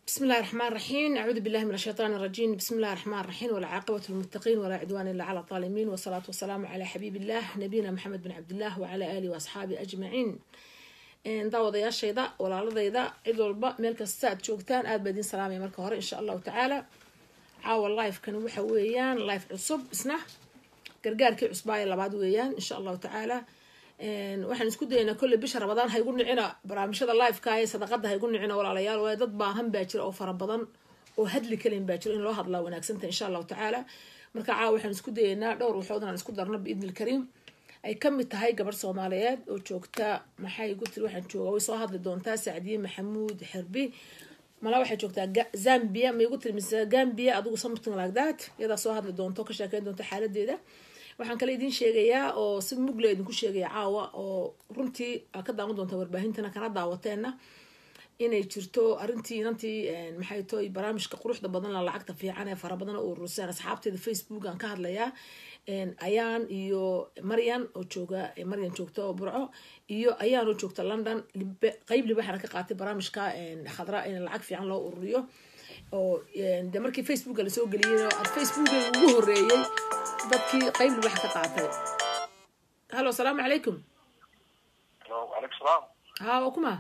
بسم الله الرحمن الرحيم أعوذ بالله من الشيطان الرجيم بسم الله الرحمن الرحيم والعاقبة للمتقين ولا عدوان إلا على الظالمين والصلاة والسلام على حبيب الله نبينا محمد بن عبد الله وعلى آله وأصحابه أجمعين daawadayaashayda walaaladayda cid walba meel kasta aad joogtaan aad baa idin salaamaya marka hore insha allahu tacaala caawa lifekan waxa weeyaan life cusub isna gargaarkii cusbaaya labaad weeyaan insha allahu tacaala waxaan isku dayaynaa kolley bisha rabadaan haygu nicina barnaamijyada liveka ee sadaqada haygu nicina walaalayaal waayo dad baahan baa jira oo fara badan oo hadli kalen baa jira in loo hadlaa wanaagsanta insha allahu tacaala marka caawa waxaan isku dayaynaa dhowr waxood inaan isku darno biidni ilkariim ay ka mid tahay gabadh soomaaliyeed oo joogta maxay igu tiri waxaan joogaa way soo hadli doontaa sacdiye maxamuud xerbi mala waxay joogtaa zambia ma igu tiri mise gambia adigu something like that iyadaa soo hadli doonto ka sheekeyn doonta xaaladeeda waxaan kale idin sheegayaa oo si mugle idinku sheegaya caawa oo runtii aa ka daawan doonta warbaahintana kana daawateenna inay jirto arrintii inantii maxay toy barnaamijka quruxda badan la lacagta fiican ee fara badan oo urursan asxaabteeda facebook aan ka hadlayaa ayaan iyo maryan oo jooga maryan joogta oo burco iyo ayaan oo joogta london qeyb libaxana ka qaatay barnaamijka khadra in lacag fiican loo ururiyo oo de markii facebooka lasoo geliyey facebooka ugu horeeyey dadkii qeyb libaxa ka qaatay hallo asalaamu calaykum alaykum salaam ha waa kuma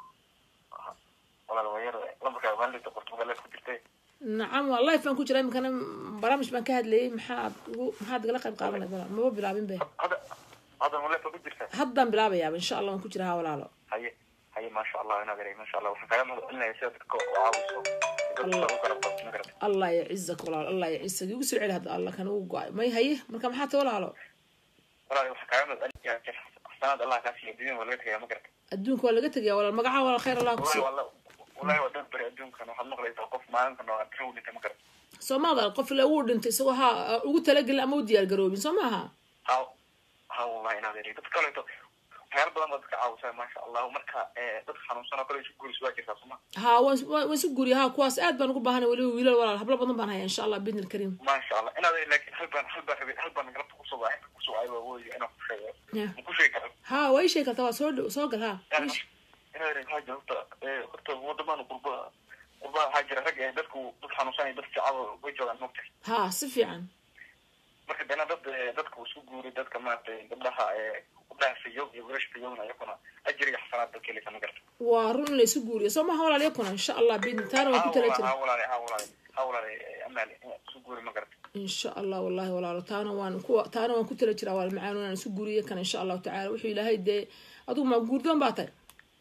walaal waa yar lambarkaa maalida portugal ku jirtay nacam waa life baan ku jira iminkana barnaamij baan ka hadlayay maxaad ugu maxaad igala qayb qaadanay maba bilaabin be hadda hadda malefa ku jirta haddaan bilaabayaaba insha allah waan ku jira ha walaalo haye haye maasha allah inaad yaray maasha allah waxaan kaaga mahadcelinaya sida dadka u caawiso dadka u garab qabto ma garata allah yacizak walaalo allah yacizak igu soo celi hadda allah kan ugu go-ay may haye marka maxaa ta walaalo walaal waxaan kaaga mahadcelinaya xasanaad allah kaa siiya dunyada waa laga tegaya ma garata adduunka waa laga tegaya walaal magaca walaal khayr allah wallahi kusi wala wallahi waa dad bari adduunkan waxaad maqlaysaa qof maalinkan oo aad u dhintay ma garata soomada qof ila uu dhintay isagoo ha ugu talagelin ama u diyaar garoobin soo maaha ha ha wallahi inaad yaray dad kaleeto waxyaala badan baa dadka caawisaa maasha allah marka dadka xanuunsan oo kale isu guuris waa jirtaa soma ha waan waan isu guriya ha kuwaas aad baan ugu baahanay weliba wiilal walaal hablo badan baan haya insha allah biidni ilkariim maasha allah inaad laakiin hal baan hal baan rabay hal baan galabta kusoo waa inta kusoo ay waa wooyo inaan ku sheego Ya. ma ku sheegi karo ha waa ii sheegi kartaa waa soo dhow soo gal ha inaad yaray waxaa jira horta horta wadamadan qurba qurba waxaa jira rag ee dadku dad xanuunsan iyo dad jecel way joogaan mogtahay ha si fiican marka dana dad dadku isku guuray dadka maaragtay gabdhaha ee gabdhaha fayow iyo wiilasha fayowna iyakuna ajir iyo xasanaad dadka helisa ma garta waa run in la isu guuriyo soo maha walaal yakuna insha allah biidni taana waan ku tala jira ha walaale ha walaale ha walaale amaali isku guuri ma garta insha allah wallahi walaalo taana waan ku taana waan ku tala jiraa waal macaan inaan isu guuriyo kan insha allahu tacala wuxuu ilaahay dee adigu ma guurdoon baa tahay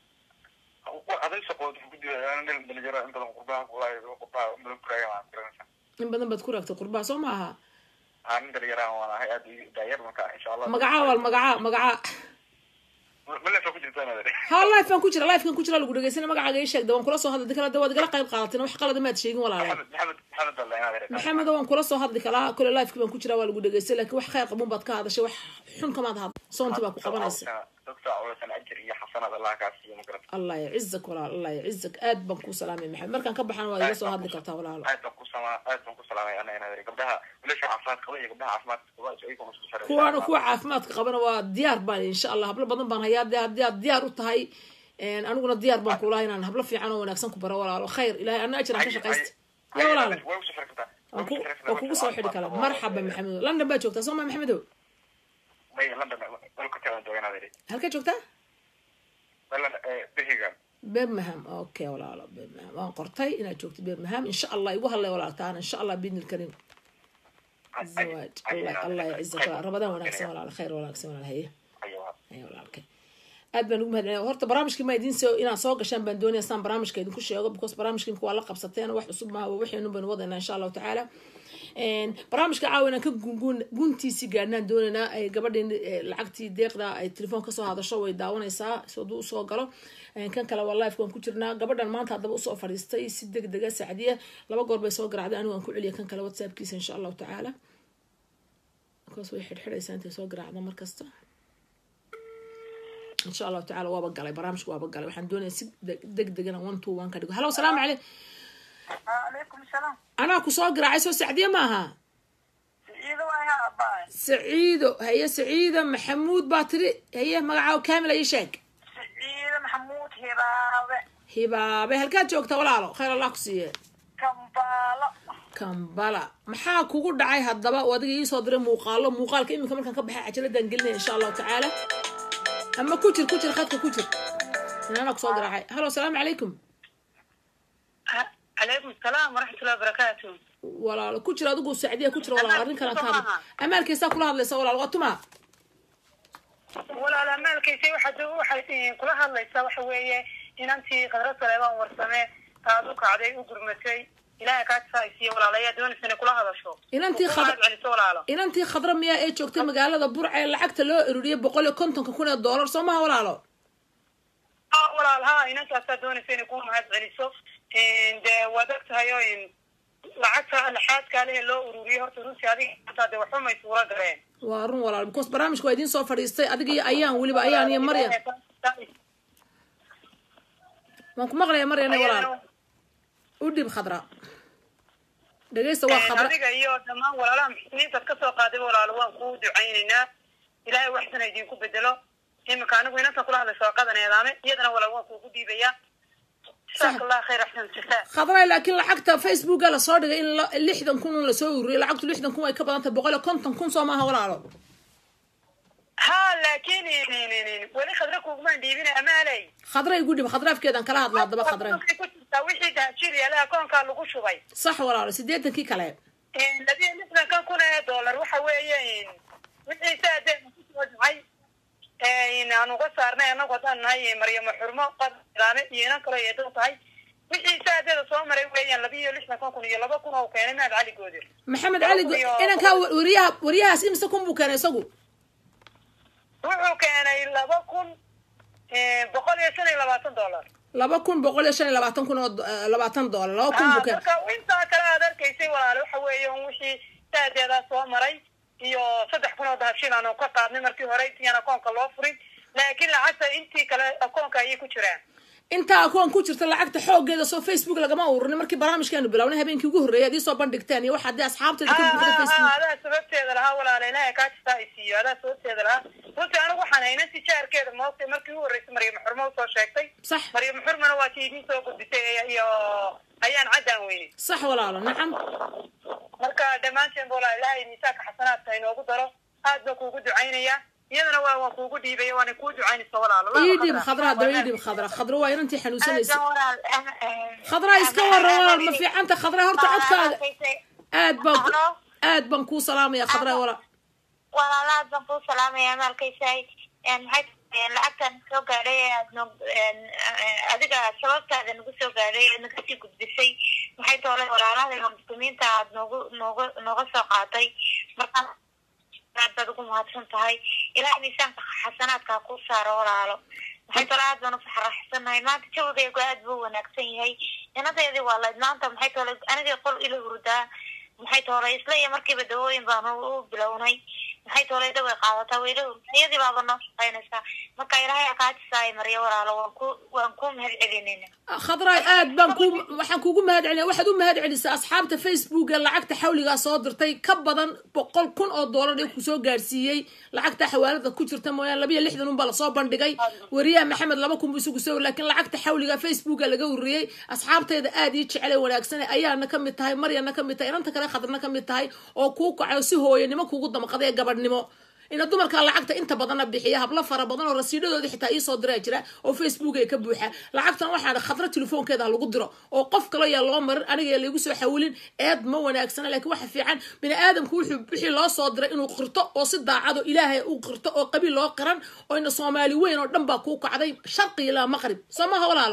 aday shaqood ku jira nin dhalinyaro in badan qurbaha walahi qurbaha badan kuraya waan garanaysaa in badan baad ku raagtay qurbaha soo maaha haa nin dhalinyaraha waan ahay aad daayar marka insha allah magaca wal magaca magaca malefa ku jirta inaad ha life baan ku jira lifekan ku jira lagu dhegeysana magacaaga ii sheegda waan kula soo hadli kala waad igala qayb qaadateen wax qalada maad sheegin walaale maxamed maxamed maxamed alla inaad maxamed waan kula soo hadli kalaa kole lifeki baan ku jira waa lagu dhegeystay laakiin wax khayr qabun baad ka hadashay wax xun kamaad had soonti baa ku qabanaysa dadka cawlasan ajir iyo xasanaad allah kaa siiyo ma garata allah yacizak walaal allah yacizak aad baan kuu salaamay maxamed markaan ka baxana waa iga soo hadli kartaa walaalo aad baan ku sama aad baan ku salaamay ana inaad gabdhaha wiilasha caafimaad qaba iyo gabdhaha caafimaad qaba iyaguna isku xiran kuwaana kuwa caafimaadka qabana waa diyaar baan insha allah hablo badan baan hayaa dee haddii aad diyaar u tahay aniguna diyaar baan kulahay inaan hablo fiican oo wanaagsan ku baro walaalo khayr ilahay ana ajiraan ka shaqaysta ya walaalo way u safri kartaa waan ku waan kugu soo xidhi karaa marxaba maxamedo london baa joogtaa soo ma maxamedo may london dalka tagan jooga inaad halkaa joogtaa london birmingham birmingham okay walaalo birmingham waan qortay inaad joogto birmingham insha allah igu hadlay walaaltaana insha allah biidni ilkariim zawaaj allah allah yacizak rabadaan wanaagsan walaalo khayr wanaagsan walaal haye haye walaalkay aad baan ugu mahadcelinayaa horta barnaamijkii ma idin soo inaad soo gashaan baan doonaya saan barnaamijka idinku sheego because barnaamijkii imika waa la qabsateen wax cusub maaha waxaynu baynu wadaynaa insha allahu tacaala barnaamijka caawa inaan ka gungun guntiisii gaadhnaan doonaynaa ay gabadhii lacagtii deeqda ay telefoon kasoo hadasho way daawanaysaa haduu usoo galo kan kale waa life waan ku jirnaa gabadhan maanta haddaba usoo fadhiistay si deg dega sacdiya laba goor bay soo garacday anigu aan ku celiya kan kale whatsappkiisa insha allahu tacaala because way xidhxidhaysaa intay soo garaacda markasta insha allahu tacala waaba galay barnaamijka waaba galay waxaan doonaya si deg degana one two one ka dhigo hallo salaamu caleyk calaykum salaam anaa ku soo garaacay soo sacdiya maaha siciido waa abaay saciido haye saciida maxamuud baa tiri haye magacaaga kaamil ii sheeg siciido maxamuud hiraabe hibaabe halkaad joogta walaalo khayr allah ku siiye kambaalo kambala maxaa kugu dhacay haddaba oo adiga iisoo diray muuqaalo muuqaalka iminka markaan ka baxay cajaladaan gelinaya insha allahu tacaala ama ku jir ku jir khadka ku jir inaana kusoo garaacay halo asalaamu calaykum calaykum salaam waraxmatullahi wabarakaatu walaalo ku jir adigu sacdiya ku jir walaalo arrin kalaan ka hadla amaalkaysaa kula hadlaysa walaalo waa tuma walaal amaalkiisa waxaad waxay kula hadlaysaa waxa weeye inantii khadra saleebaan warsame taad u kacday u gurmatay ilaahay kaa tisaaysiiyo walaal ayaa doonaysa inay kula hadasho Inantii Ku khad- mahad celiso walaalo inantii khadra miyaa ee joogtay magaalada burca ee lacagta loo ururiyay boqol iyo kontonka kun ee doolar soo maha walaalo Ah, walaal ha inankaasaa doonaysa inay ku mahad celiso dee waad og tahay oo in lacagta laxaadkaa lehe loo ururiyay horta runtii adiga hataa dee waxba may suura galeen waa run walaalo because barnaamijka waa idiin soo fadhiistay adiga iyo ayaan weliba ayaan iyo maryam waan ku maqlaya maryam iyo walaalo u dhib khadra dhegeysta waa khadra adiga iyo dhammaan walaalaha muxsiniintaad kasoo qaaday walaalo waan kuu ducaynaynaa ilaahay waxsana idinku bedelo iminka anigu inantan kula hadlaysa waa qadan eedaame iyadana walaal waan kuugu dhiibayaa jasaaka allah khayr axsan jasaa khadray laakiin lacagta facebooka lasoo dhigay in la- lixdan kun un lasoo ururiyay lacagtu lixdan kun way ka badan tahay boqol iyo konton kun soo maaha walaalo ha laakiin weli khadra kuugumaan dhiibina amaaley khadray igu dhib khadraafkeedan kala hadla haddaba khadray Waxay ku jirtaa wixii dahajiil yaalaha koonkaa lagu shubay sax walaalo siddeetankii kale labiyo lixdankan kun ee dollar waxa weeye wixii saadeena kusoo dhacay aan uga saarnay anagu haddaan nahay maryamo xurmo qadaame iyo inan kaloo eedo tahay wixii saadeeda soo maray weeyaan labiyo lixdankan kun iyo laba kun oo keenay mahad cali goodir maxamed cali go- inankaa wa- wariyaha wariyahaas imise kun buu keenay isagu wuxuu keenay laba kun boqol iyo shan iyo labaatan dollar laba kun boqol iyo shan iyo labaatan kun oo do- eh, labaatan doolar laba kun buu keenay marka intaa kale aad arkaysay walaale waxa weeye un wixii saadeedaa soo maray iyo saddex kun oo dahabshiil aanu ka qaadnay markii hore intiiaan akoonka loo furin laakiin lacagta intii kale akoonka ayay ku jiraan intaa akoon ku jirta lacagta xoogeeda soo facebook lagama ururin markii barnaamijkaanu bilownay habeenkii ugu horreeyay ad iisoo bandhigteen iyo waxaa dee asxaabteeda ka buuxda facebook adaa sababteeda lahaa walaale ilaahay kaa jirtaa ay siiyo adaa sababteeda lahaa runtii anigu waxaan haynan tijaarkeeda moogtay markii ugu horreysay maryamo xurmo usoo sheegtay sax maryamo xurmana waa tii idiin soo gudbisay iyo ayaan caddaan weyne sax walaalo nacam marka dhammaanteen ba walaa ilaahay miisaanka xasanaadka inoogu daro aad baan kuugu ducaynaya iyadana waa waan kuugu dhiibaya waana kuu ducaynaysa walaalo ii dhib khadra haddaba ii dhib khadra khadra waa inantii xanuunsanaysa khadra iska waran walaal ma fiicanta khadra horta codkaaga aad baan ku aad baan kuu salaamaya khadra walaal walaalaad baan kuu salaamaya maalkaysaay maxay tahay lacagtan soo gaadhay ee aad no adiga sababtaada nagu soo gaadhay ee naga sii gudbisay maxay toole walaalahayga muslimiinta aad noogu nooga nooga soo qaatay markaa aad baad ugu mahadsan tahay ilaahay miisaanka xasanaadka ha kuu saaro walaalo maxay toole aad baan u faraxsanahay maanta jawigaygu aad buu wanaagsan yahay inadeedii waa layd maanta maxay toole anigay qol ila hurdaa maxay toole isla iyo markiiba dawooyin baanu u bilownay maxay toole daway qaadataa wayla hurdaa iyadii baaba noo shaqaynaysaa marka ilaahay akaatisaay maryo walaalo waan ku waan ku mahad celinayna khadraay aad baan ku waxaan kuugu mahad celinaya waxaad u mahad celisay asxaabta facebook ee lacagta xawligaa soo dirtay ka badan boqol kun oo doolar ee kusoo gaarsiiyey lacagta xawaalada ku jirta mooyaane labiyo lixdan unbaa lasoo bandhigay wariyaha maxamed laba kun buu isugu soo laakiin lacagta xawliga facebooka laga ururiyey asxaabteeda aad ii jecel ee wanaagsan ayaana ka mid tahay maryana ka mid tahay inanta kale khadrana ka mid tahay oo kuu kacayo si hooyanimo kuugu damqaday ee gabadhnimo ina dumarka lacagta inta badana bixiya hablo fara badan oo rasiidhadooda xitaa iisoo diraa jira oo facebook ay ka buuxa lacagtana waxaa khadra telefoonkeeda ha lagu diro oo qof kale yaa loo marin aniga laygu soo xawilin eed ma wanaagsana laakiin waxa fiican bini aadamku wuxuu wixii loo soo diray inuu qirto oo si daacado ilaahay u qirto oo qabiil loo qiran oo ina soomaali weyn oo dhan baa kuu kacday sharqi ilaa maqrib soo maha walaalo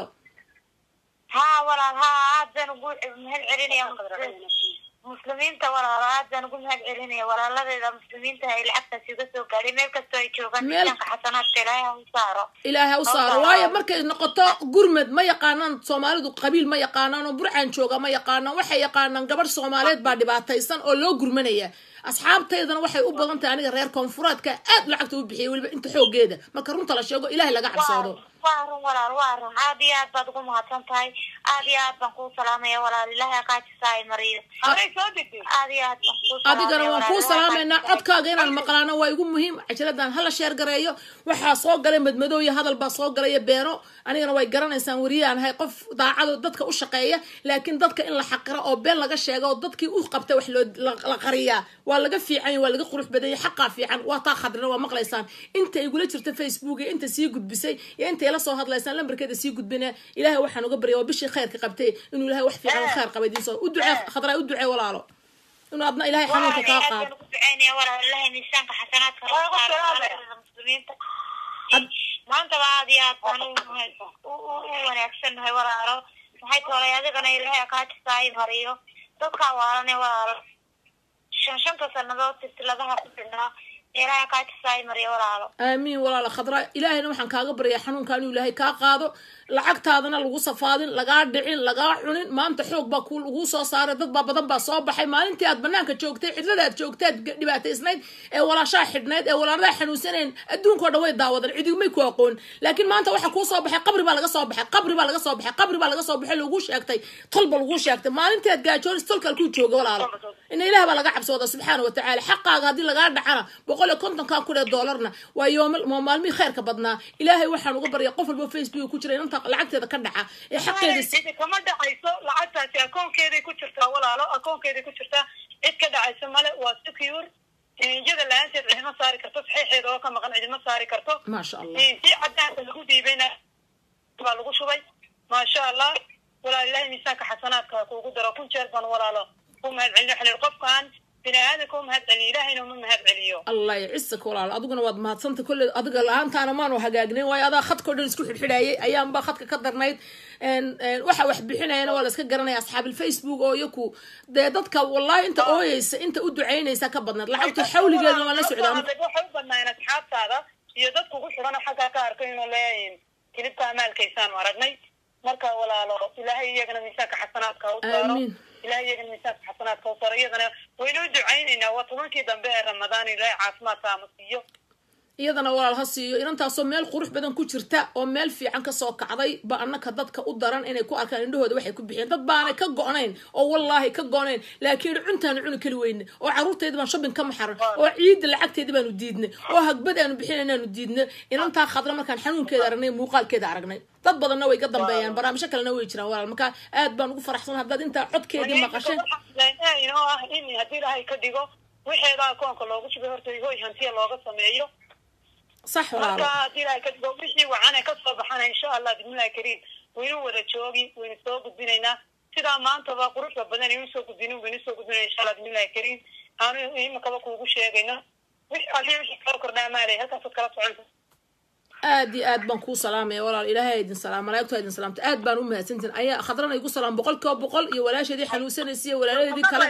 haa walaal haa aad baan ugu mahad celinaya muslimiinta walaalo aad baan ugu mahad celinaya walaaladeeda muslimiinta ay lacagtaasi uga soo gaadhay meel kastoo ay joogaan Meel- miisaanka xasanaadka ilaahay ha u saaro ilaahay ha u saaro Allah. waayo markay noqoto gurmed ma yaqaanaan soomaalidu qabiil ma yaqaanaan oo burcaan jooga ma yaqaanaan waxay yaqaanaan gabadh soomaaliyeed baa dhibaataysan oo loo gurmanaya asxaabtaydana waxay u badan tahay aniga reer koonfureedka aad lacagta u bixiyay weliba inta xoogeeda marka runta la sheego ilaahay laga cabsoodo waa run walaal waa run aad iyo aad baad ugu mahadsan tahay aad iyo aad baan kuu salaamaya walaal ilaahay qaajisaay mariyo haday soo degtay aad iyo aad baan kuu salaamaya adigana waan walaal, kuu ilaahay salaamaynaa qaajisaay. codkaaga inaan maqlaano waa igu muhiim cajaladan hala sheer gareeyo waxaa soo galay madmadow iyo hadal baa soo galaya beeno anigana way garanaysaan weriyaan ahay qof daacado dadka u shaqeeya laakiin dadka in la xaqiro oo been laga sheego oo dadkii u qabtay wax loo la- la qariyaa waa laga fiican yahay, waa laga qurux badan yahay, xaqaa fiican waa taa khadrina waa maqlaysaan inta igula jirta facebook iyo inta sii gudbisay iyo inta ila soo hadlaysaan lambarkeeda sii gudbina ilaahay waxaan uga barya waa bishii khayrka qabtay inuu ilaahay wax fiican oo khayr qaba idiin soo u ducee khadraa u ducee walaalo inuu adna ilaahay xanuunka kaa Walaal, qaado aad baan ugu duceynaya walaal ilaahay miisaanka xasanaadka ha Waa ku saaro salaamaya. walaalaha muslimiinta maantaba aad iyo aad baan u u- u u wanaagsannahay walaalo maxay toolay adigana ilaahay akaatisaay mariyo dadkaa waalane walaalo shan shanta sanadood silsiladaha ku xidhnaa ilaahay akaatisaay mariyo walaalo aamiin walaala khadra ilaahayna waxaan kaaga baryaa xanuunka inuu ilaahay kaa qaado lacagtaadana lagu safaadin lagaa dhicin lagaa cunin maanta xoog baa ku laguu soo saaray dad baa badan baa soo baxay maalintii aad banaanka joogtay cidlada aad joogtay aad dhibaataysnayd ee walaashaa xidhnayd ee walaaladaa xanuunsanayn adduunkao dhan way daawadan cidigmay ku aqoon laakiin maanta waxaa kuu soo baxay qabri baa laga soo baxay qabri baa laga soo baxay qabri baa laga soo baxay laguu sheegtay tolba laguu sheegtay maalintii aad gaajoonis tolka alkuu jooga walaalo ina ilaah baa laga cabsooda subxaana wa tacaala xaqaaga haddii lagaa dhacana boqol iyo kontonkaa kun ee doolarna waa yooma waa maalmihii khayrka badnaa ilaahay waxaan uga barya qof walba facebook ku jira inanta lacagteeda ka dhaca ee xaqeeda si- cidi kama dhacayso lacagtaasi akoonkeeday ku jirtaa walaalo akoonkeeday ku jirtaa cid ka dhacayso male waa secure iyada la-aanteed cidima saari karto saxiixeeda oo ka maqan cidima saari karto maasha allah si cadaanka lagu dhiibayna baa lagu shubay maasha allah walaal ilaahay miisaanka xasanaadka ha kuugu daro kun jeer baan walaalo ku mahad celin waxaan ihi qofkaan bini aadanka u mahad celiyo ilaahayna uma mahad celiyo allah yacisaka walaalo adiguna waad mahadsanta kolle adiga la-aantaana maanu hagaagnayn waayo adaa khadkao dhan isku xidhxidhaayay ayaanba khadka ka darnayd En- en, waxa wax bixinayana waa la iska garanaya asxaabil facebook oo iyaku dee dadka wallahi inta ooyeysa inta u ducaynaysa ka badnayd lacagtu xawligeedna waan la socdaa waxay u badnaayeen asxaabtaada iyo dadku ku xidhana xaggaa ka arkay inuu leeyahin kilibka amaalkaysaanu aragnay marka walaalo ilaahay iyagana miisaanka xasanaadka u saaro Aamiin. ilaahay iyagana miisaanka xasanaadka u saaro iyadana waynu u ducaynaynaa waa tobankii dambe ee ramadaan ilaahay caafimaadka ama siiyo iyadana walaal ha siiyo inantaasoo meel qurux badan ku jirta oo meel fiican kasoo kacday ba annaka dadka u daran inay ku arkaan indhahooda waxay ku bixiyeen dad baanay ka go-nayn oo wallaahi ka go-nayn laakiin cuntaanu cuni kali weyne oo caruurtayda baan shopping ka maxaran oo ciidda lacagteeda baanu diidnay oo hagbad aanu bixinaynaanu diidnay inantaa khadra markaan xanuunkeeda aragnay muuqaalkeeda aragnay dad badanna way ka dambeeyaan barnaamijyo kalena way jiraan walaal marka aad baan ugu faraxsan haddaad intaa codkeedii maqasheen oo ah in haddii ilaahay ka dhigo wixeeda akoonka loogu shubay horta hoy hantiya looga sameeyo sax marka walaalo haddii ilaahay ka dhigo wixii wacane kasoo baxana insha allah bismillahi kariim waynu wada joogi waynu soo gudbinaynaa sidaa maantaba quruxda badan aynu soo gudbinin waynu soo gudbinayna insha allah bismillahi kariim aanu imakaba kuugu sheegayno wix alii wixii kala kordhaa maalay halkaasaad kala soconta aad iyo aad baan kuu salaamaya walaal ilaahay idin salaam malaa'igtu ha idin salaamta aad baan u mahadsantiin ayaa khadrana igu salaam boqol kiiba boqol iyo walaasheedii xanuunsanaysa iyo walaaladeedii kale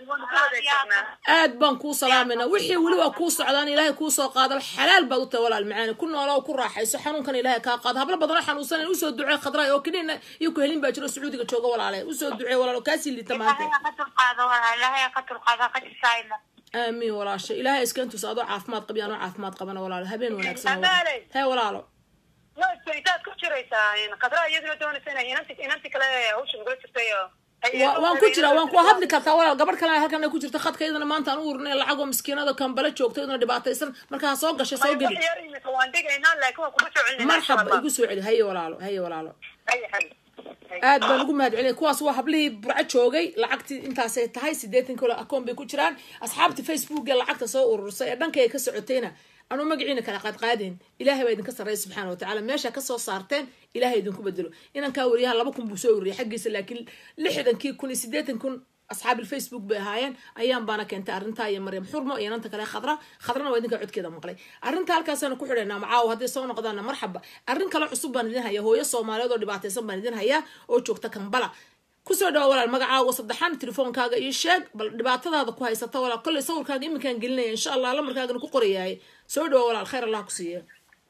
aad baan kuu salaamayna wixii weli waa kuu socdaan ilaahay kuu soo qaado xalaal baad u tahay walaal macaani ku noolo oo ku raaxayso xanuunkan ilaahay kaa qaado hablo badanoo xanuunsanay usoo ducee khadraay oo kiniina iyo ku helin baa jiro sacuudiga jooga walaale usoo ducee walaal oo kaasii liita maanta ilaahay ha ka dulqaado walaal ilaahay ha ka dulqaado ha ka jisaay mar aamiin walaasha ilaahay iskantus adoo caafimaad qabi anoo caafimaad qabana walaalo habeen wanaagsan Amaaley. hee walaalo looska intaad ku jiraysaa khadraa iyaduna doonaysa inay inanti inanti kale hawsha nagula jirtay oo ay- Wa- waan ku jiraa waan ku hadli kartaa walaal gabadh kale halkan ay ku jirta khadka iyadana maanta aan u urinay lacagoo miskiinada kambale joogta iyadana dhibaataysan marka ha soo gashay soo geli wax yar imika waan dhigaynaa laakiin waan kuga soo celinayna insha marxaba allah igu soo celi haye walaalo haye walaalo Hay, hay. Hay. aad baan ugu mahad celinay kuwaas waa hablihii burco joogay lacagtii intaasay tahay siddeetan kilo akoon bay ku jiraan asxaabtii facebook ee lacagta soo urursay ee dhankayga ka socotayna anuu magaciina kala qaadqaadeen ilaahay baa idinka sarreeya subxaana watacaala meesha kasoo saarteen ilaahay idinku bedelo inankaa wariyaha laba kun buu soo ururiyay xaggiisa laakiin lixdankii kun iyo siddeetan kun asxaabil facebook bay ahaayeen ayaan baana keentay arrintaa iyo maryam xurmo iyo inanta kale khadra khadrana waa idinka codkeeda maqlay arrinta halkaasaanu ku xidhaynaa macaawo hadday soo noqdaana marxaba arrin kale cusub baan idin hayaa hooyo soomaaliyeed oo dhibaataysan baan idin hayaa oo joogta kambala kusoo dhawa walaal magacaaga saddexaan telefoonkaaga iyo sheeg bal dhibaatadaada ku haysata walaal kolley sawirkaaga iminkaan gelinaya insha allah lamarkaagana ku qorayaay soo dhawa walaal khayr allah ku siiye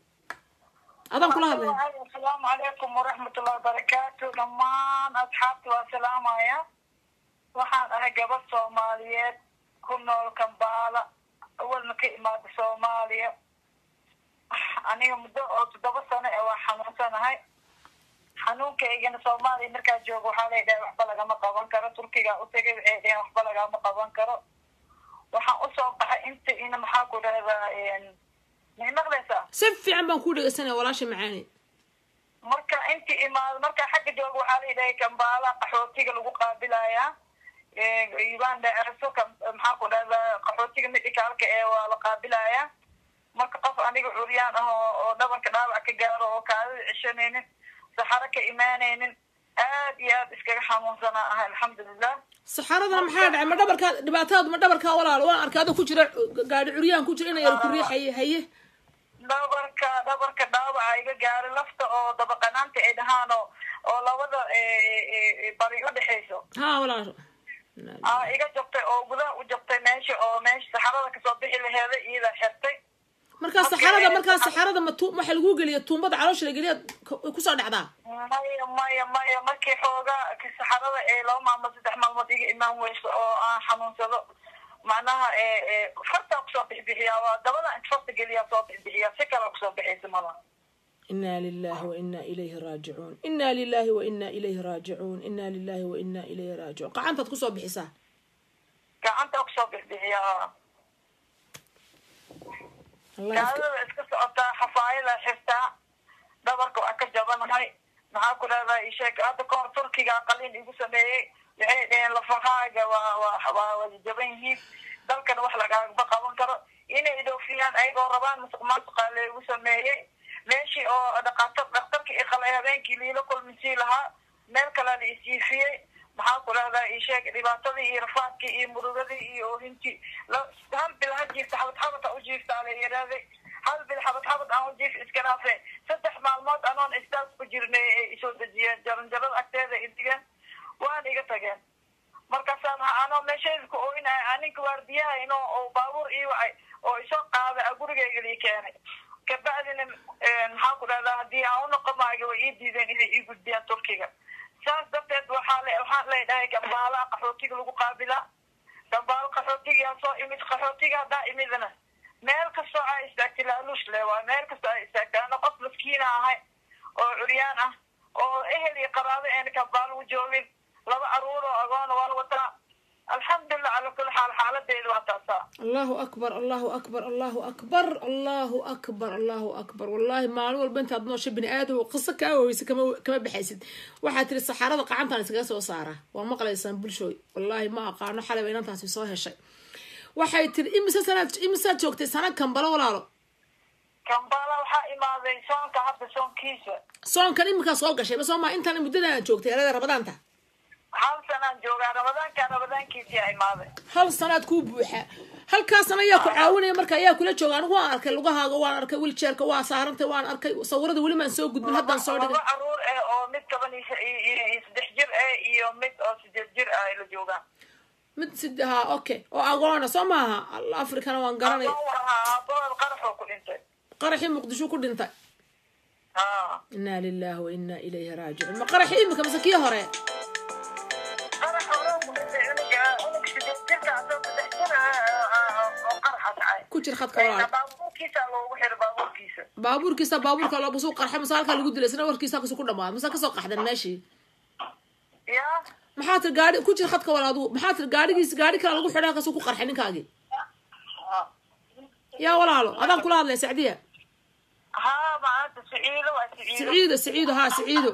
adaan kula hadlay asalaamu calaykum waraxmatullahi wabarakaatu dhammaan asxaabta waa salaamaya waxaan ahay gabadh soomaaliyeed ku nool kambaala awalna ka imaada soomaaliya aniga muddo oo toddoba sano ee waa xanuunsanahay xanuunkaygana soomaaliya markaa jooga waxaa lay dhahay waxba lagama qaban karo turkiga utagay waxay dhaheen waxba lagama qaban karo waxaan usoo baxay inta ina maxaa ku dhahdaa may maqlaysaa si fiican baan kuu dhegeysanaya walaasha macaani marka inti imaado marka xagga jooga waxaa la dhahay kambaala qaxootiga lagu qaabilayaa uganda erso maxaa ku dhahdaa qaxootiga medicaalka ee waa la qaabilayaa marka qof aniga curyaan ah oo oo dhabarka dhaawac ka gaaro oo kaadida ceshanaynin saxaro ka imaanaynin aad iyo aad iskaga xanuunsanaa ah alxamdulilah saxaradana maxaa dhacay ma dhabarkaa dhibaatadaadu ma dhabarkaa walaalo waan arkay adoo ku jira gaadhi curyaan ku jira ina yar ku riixaye haye dhabarka dhabarka dhaawaca iga gaaray lafta oo dabaqanaanta ay dhahaan oo oo labada bari u dhexayso ha walaasho aa iga jabtay oo gudaha u jabtay meesha oo meesha saxarada kasoo bixi laheeda iyada xirtay markaa saxarada markaa saxarada ma tu waxa lagu geliya tuumbada caloosha la geliya kusoo dhacdaa maya maya maya markii xoogaa saxarada ee laba maalmood saddex maalmood iga imaan weyso oo aan xanuunsado macnaha fartaa kusoo bixbixiyaa waa dabada inta farta geliyaa soo bixbixiyaa si kale kusoo bixaysa mala ina lilahi waina ilayhi raajicuun ina lilahi waina ilayhi raajicuun ina lilahi waina ilayhi raajicuun gacantaad kusoo bixisaa gacanta kusoo bixbixiyaa allah gaadada iska socotaa xafaayada xirtaa dhabarka waa ka jabanahay maxaa ku dhahdaa isheeg hadda kahor turkiga qalin igu sameeyey waxay dhaheen lafahaaga waa waa waa wada jaban yihiin dalkan wax lagaagaba qaban karo inay dhoofiyaan ayagoo rabaan masuq maasuqa laygu sameeyey meeshii oo dhaqaatar dhakhtarka iqalay habeenkii liila kulmisii lahaa meel kalea la isiifiyey maxaa ku dhahdaa isheeg dhibaatadii iyo rafaadkii iyo murugadii iyo oohintii hal bil ha jiifta xabad xabad ha u jiiftaa la yidhaahday hal bil xabad xabad aan u jiif iska dhaafe saddex maalmood anoon istaas ku jirnay ee isoo dejiyeen jaranjarada agteeda idigeen waan iga tageen markaasaan anoo meeshayda ku ooynahay aninka waardiyaha inoo oo baabuur ii wacay oo isoo qaada gurigayga lii keenay kabacdina maxaa ku dhahdaa haddii aan unoqomaayo way ii diideen inay ii gudbiyaan turkiga saas darteed waxaa le waxaan leedhahay gambaalaha qaxootiga lagu qaabilaa gambaalo qaxootigaa soo imid qaxootiga haddaa imidna meel kastoo aa istaagtay laaluush le waa meel kastoo aa istaagtay ana qof maskiina ahay oo curyaan ah oo ehel iyo qaraabo eena gambaalo u joogin laba caruur oo agoona waan wataa alxamdulilah cala kulli xaal xaaladeedu waa taasaa allahu akbar allahu akbar allahu akbar allahu akbar allahu akbar wallahi maalin walba intaad noosha bini aadam qiso kaa waweysa kama kama baxaysid waxaa tiri saxarada qacantaan iskaga soo saara waa maqlaysaan bulshooy wallahi ma aqaano xalayba inantaasi soo heshay waxay tiri imise sanaad imisaad joogtay sana kambalo walaalo kambala waxaa imaaday soonka hadda soonkiisa soonkan iminkaa soo gashay ma soo maa intaan muddadan joogtay erada rabadaanta hal sanaan joogaa ramadaanka ramadaankiisii a imaaday hal sanaad kuu buuxa halkaasan ayaa ku caawinaya marka ayaa kula jooga anigu waan arkay lugahaaga waan arkay wiljeerka waa saarantay waan arkay sawirada weli maan soo gudbin haddaan soo dhigay laba caruur eh oo mid toban iyo iyo saddex jir eh iyo mid oo sideed jir ah ay la joogaan mid sid ha okay oo agoona soo maaha africana waan garanay adoon ahaa aabahood qaraxoo ku dhintay qaraxii muqdisho ku dhintay ha inaa lilahi wa inaa ilayhi raajicuun ma qaraxii imika mise kii hore qarax hore ku dhintay unuga unug sideed jirka asoo saddex jir ah oo qaraxa dhacay ku jir khadka walaal baabuurkiisa loogu xiray baabuurkiisa baabuurkiisa baabuurka loobasuu qarxay mase halkaa lagu dilay isna warkiisa kasu ku dhamaad mase kasoo qaxdan meeshii ya maxaa tiri gaari ku jir khadka walaal adigu maxaa tiri gaarigiis gaari kale lagu xidhay halkaasuu ku qarxay ninkaagii yaa walaalo adaan kula hadlaya sacdiya ha maanta siciido waa siciido siciido siciido haa siciido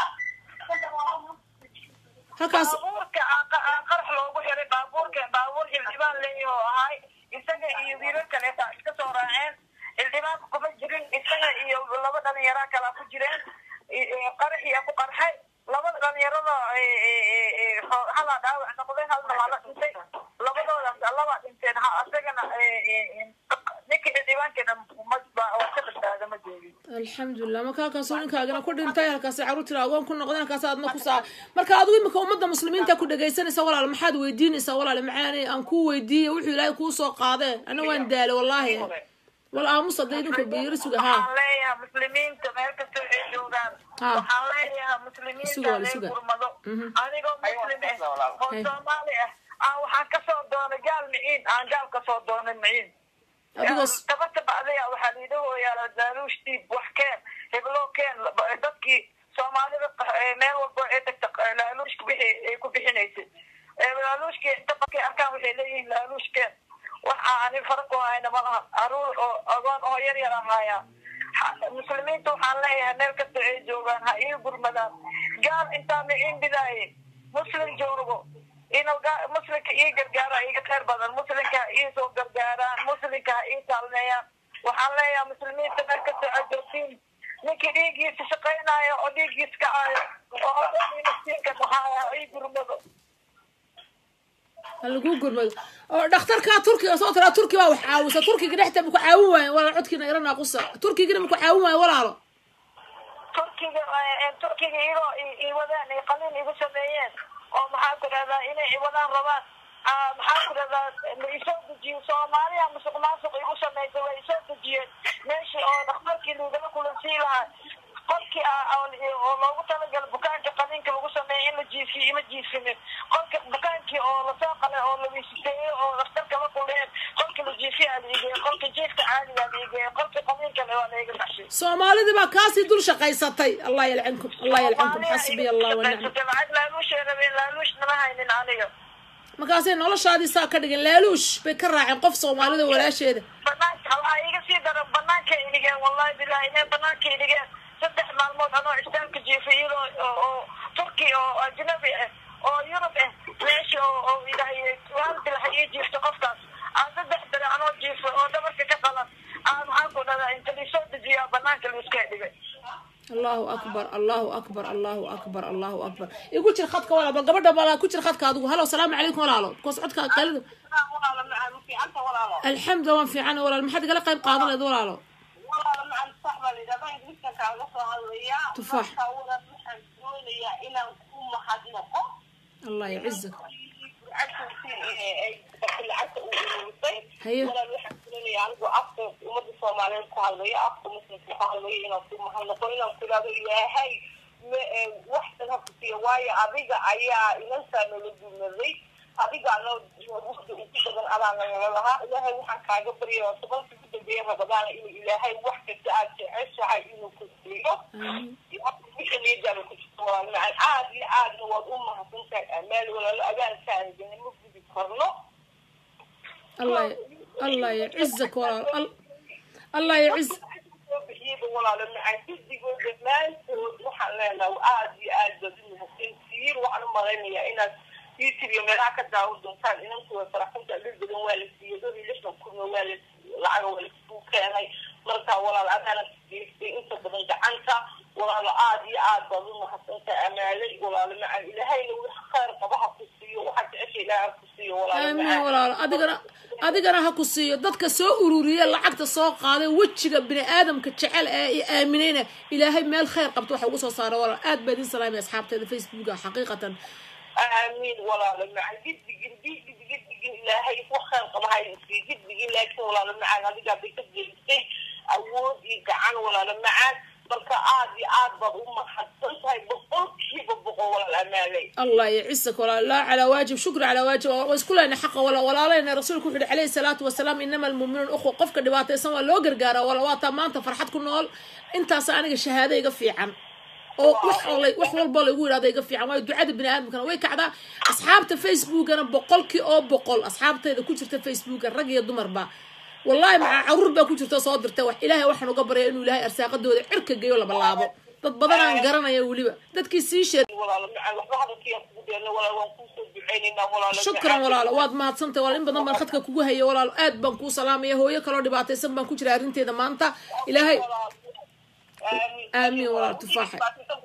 halkaas baabuurka aa- aa qarax loogu xiray baabuurka baabuur xildhibaan leeyahay oo ahay isaga iyo wiilal kaleeta iska soo raaceen xildhibaanka kuma jirin isaga iyo laba dhalinyaraa kalaa ku jireen i- i- qaraxiyaa ku qarxay labada dhalinyarada e- e- e- e, ho- halaa dhaawac noqday halna waa la dhintay labadoodaas labaa dhinteen ha asagana e- e- e, ninka xildhibaankeena ma waa ka badbaada ma joogin alxamdulilah marka halkaasuu ninkaagana ku dhintay halkaasi caruurtina agoon ku noqday halkaas aadna ku saa marka adigu imika ummadda muslimiinta ku dhagaysanaysa walaal maxaad weydiinaysaa walaal macaani aan kuu weydiiye wuxuu ilaahay kuu soo qaadee ana waan daale wallaahi wal aamus hadda idinku biyiro suga haa waxaan leeyahay muslimiinta meel kasta ay joogaan Ha. waxaan leeyahay Suga, muslimiinta wala lee suga. gurmado Mhm. anigoo muslim ah oo Hey. soomaali ah aan waxaan kasoo doonay gaal miciin aan gaal kasoo doonay miciin adigoo tabata bacdaya waxaa liidhahooyaa daaluush diib wax keen heblo keen dadkii soomaalida eh, meel walba ee tagta laaluushka wixii ay ku bixinaysay Eh, laaluushki inta markay arkaan waxay leeyihiin laaluushkeen waxa ani faraq u hayna malaha caruur oo agoon oo yar yar ahaaya Ha- muslimiinta waxaan leeyahay meel kasta ay joogaan ha ii gurmadaan gaal intaa miciin bidaaye muslim joogo inuu ga- muslimka ii gargaara iga khayr badan muslimka ha ii soo gargaaraan muslimka ha ii taalmeeyaan waxaan leeyahay muslimiinta meel kasta aad joogtiin ninkii dhiiggiisa shaqaynaayo oo dhiiggiisa kacaayo oo hodani naftiinka dhahaaya ha ii gurmado ha lagu gurmado oo dhakhtarkaa turkiga soo tiraa turki baa wax caawisa turkiga dhexta ma ku caawin waayen walaal codkiina ira naaqusa turkigina ma ku caawin waayen walaalo turkiga eh, turkiga iyagoo i- i wadaan ay qalin igu sameeyeen oo maxaa ku dhahdaa inay i wadaan rabaan Ah, maxaa ku dhahdaa ma isoo dejiyo soomaaliya musuq maasuq igu samaysay waa isoo dejiyeen meeshii oo dhakhtarkii laigala kulansii lahaa qolkii ah oo oo loogu talagala bukaanka qaliinka lagu sameeya in la jiifiyo ima jiifinin qolka bukaankii oo lasoo qalay oo la wiisiteeyey oo dhakhtarka la kuleen qolka la jiifiyaa la igeeyey qolka jiifka caadigaa la igeeyey qolka qaliinkana waa la iga baxshay soomaalidii baa kaasii dul shaqaysatay allah yalcankum allah yalcankum xasbiya allah wanacma lacag laaluushay rabeen laaluush nama haynin aniga markaasay noloshaadii saa ka dhigeen laaluush bay ka raaceen qof soomaalida walaasheeda banaanka waxaa iga sii daran banaanka idhigeen wallahi bilahi inay banaanka idhigeen saddex maalmood anoo istaamka jiifay iyadoo oo- oo turki oo ajnabi ah oo yurub ah meesha oo oo ilahay hal bilaha ii jiifta qofkaas aan saddex bere anoo jiifay oo dhabarka ka qalan aan maxaa ku dhadaa inta liisoo dejiyaa banaanka liiska dhigay allahu akbar allahu akbar allahu akbar allahu akbar igu jir khadka walaal bal gabadha balaa ku jir khadka adigu halo salaamu calaykum walaalo bikoos codka qaalida alxamdu waan fiican walaal maxaad igala qayb qaadan leed walaalo Tufaax. allah yacizak haye anigu afka umada soomaaliyeed ku hadlayo afka muslimka ku hadlayo inaan ku mahadnaqo inaan ku ihahdo ilaahay waxsan ha kusiiya waayo adiga ayaa inantaa noola duumaday adiga anoo waqti ugu badan adaan nagala lahaa ilaahay waxaan kaaga barya oo tobanka ugu dambeeya rabadaana inuu ilaahay wax kasta aad jeceshahay inuu ku siiyo wixii niyadaada ku jirto walaal macaan aad iyo aadna waad u mahadsantahay amaal walaalo abaalkaanigana ma gudi karno allah allah yacizak walaal Al- allah yaciz soo bixiyaba walaalo macaan guddigoo dhammaantood waxaan leenahay aad iyo aad baad u mahadsantihiin waxaan u malaynayaa inaad youtube iyo meelaha ka daawan doontaan inankuwa faraxunta dhul badan waa la siiyey dhowr iyo lixdan kunna waa la lacaga waa laisku keenay marka walaal adaana geystay inta badan gacanta walaalo aad iyo aad baad u mahadsantahay amaalay walaalo macaan ilaahayna wax khayr qaba ha ku siiyo waxaad jecesha ilaaha ku siiyo walaalo aamin macaan walaalo adigana adigana ha ku siiyo dadka soo ururiye lacagta soo qaaday wejiga bini aadamka jecel ee i aaminayna ilaahay meel khayr qabto waxa ugu soo saara walaal aad baa idin salaamay asxaabteeda facebooka xaqiiqatan آمين ولا مع جد جد جد جد جد لا هي فخر طبعا هاي في جد جد لكن ولا مع هذه قاعد بتجد شيء أود يجعل ولا مع بلك عادي عاد بضم حسنت هاي بقول كيف بقول ولا الأمالي الله يعزك ولا لا على واجب شكر على واجب واسكول لنا حق ولا ولا لنا رسولك وحده عليه الصلاة والسلام إنما المؤمنون أخوة قفك دباتي سوا لو قرقارة ولا واتا ما أنت فرحت كل نول أنت أنا الشهادة يقفي عن oo wax walay wax walba lagu yidhahdo iga fiican waayo ducada bini aadamkana way kacdaa asxaabta facebookana boqolkii oo boqol asxaabtayda ku jirta facebooka rag iyo dumarba wallahi maxaa caruur baa ku jirta soo dirta wax ilaahay waxaan uga barya inuu ilaahay arsaaqadooda cirka geeyo laba laabo dad badan aan garanaya weliba dadkii sii sheed ولا مع واحد كيف بدنا ولا ونكون بعيننا ولا shukran walaalo waad mahadsantahay walaal in badan baan khadka kugu haya walaalo aad baan kuu salaamaya hooyo kaloo dhibaataysan baan ku jira arrinteeda maanta ilaahay آمين ولا تفاحة.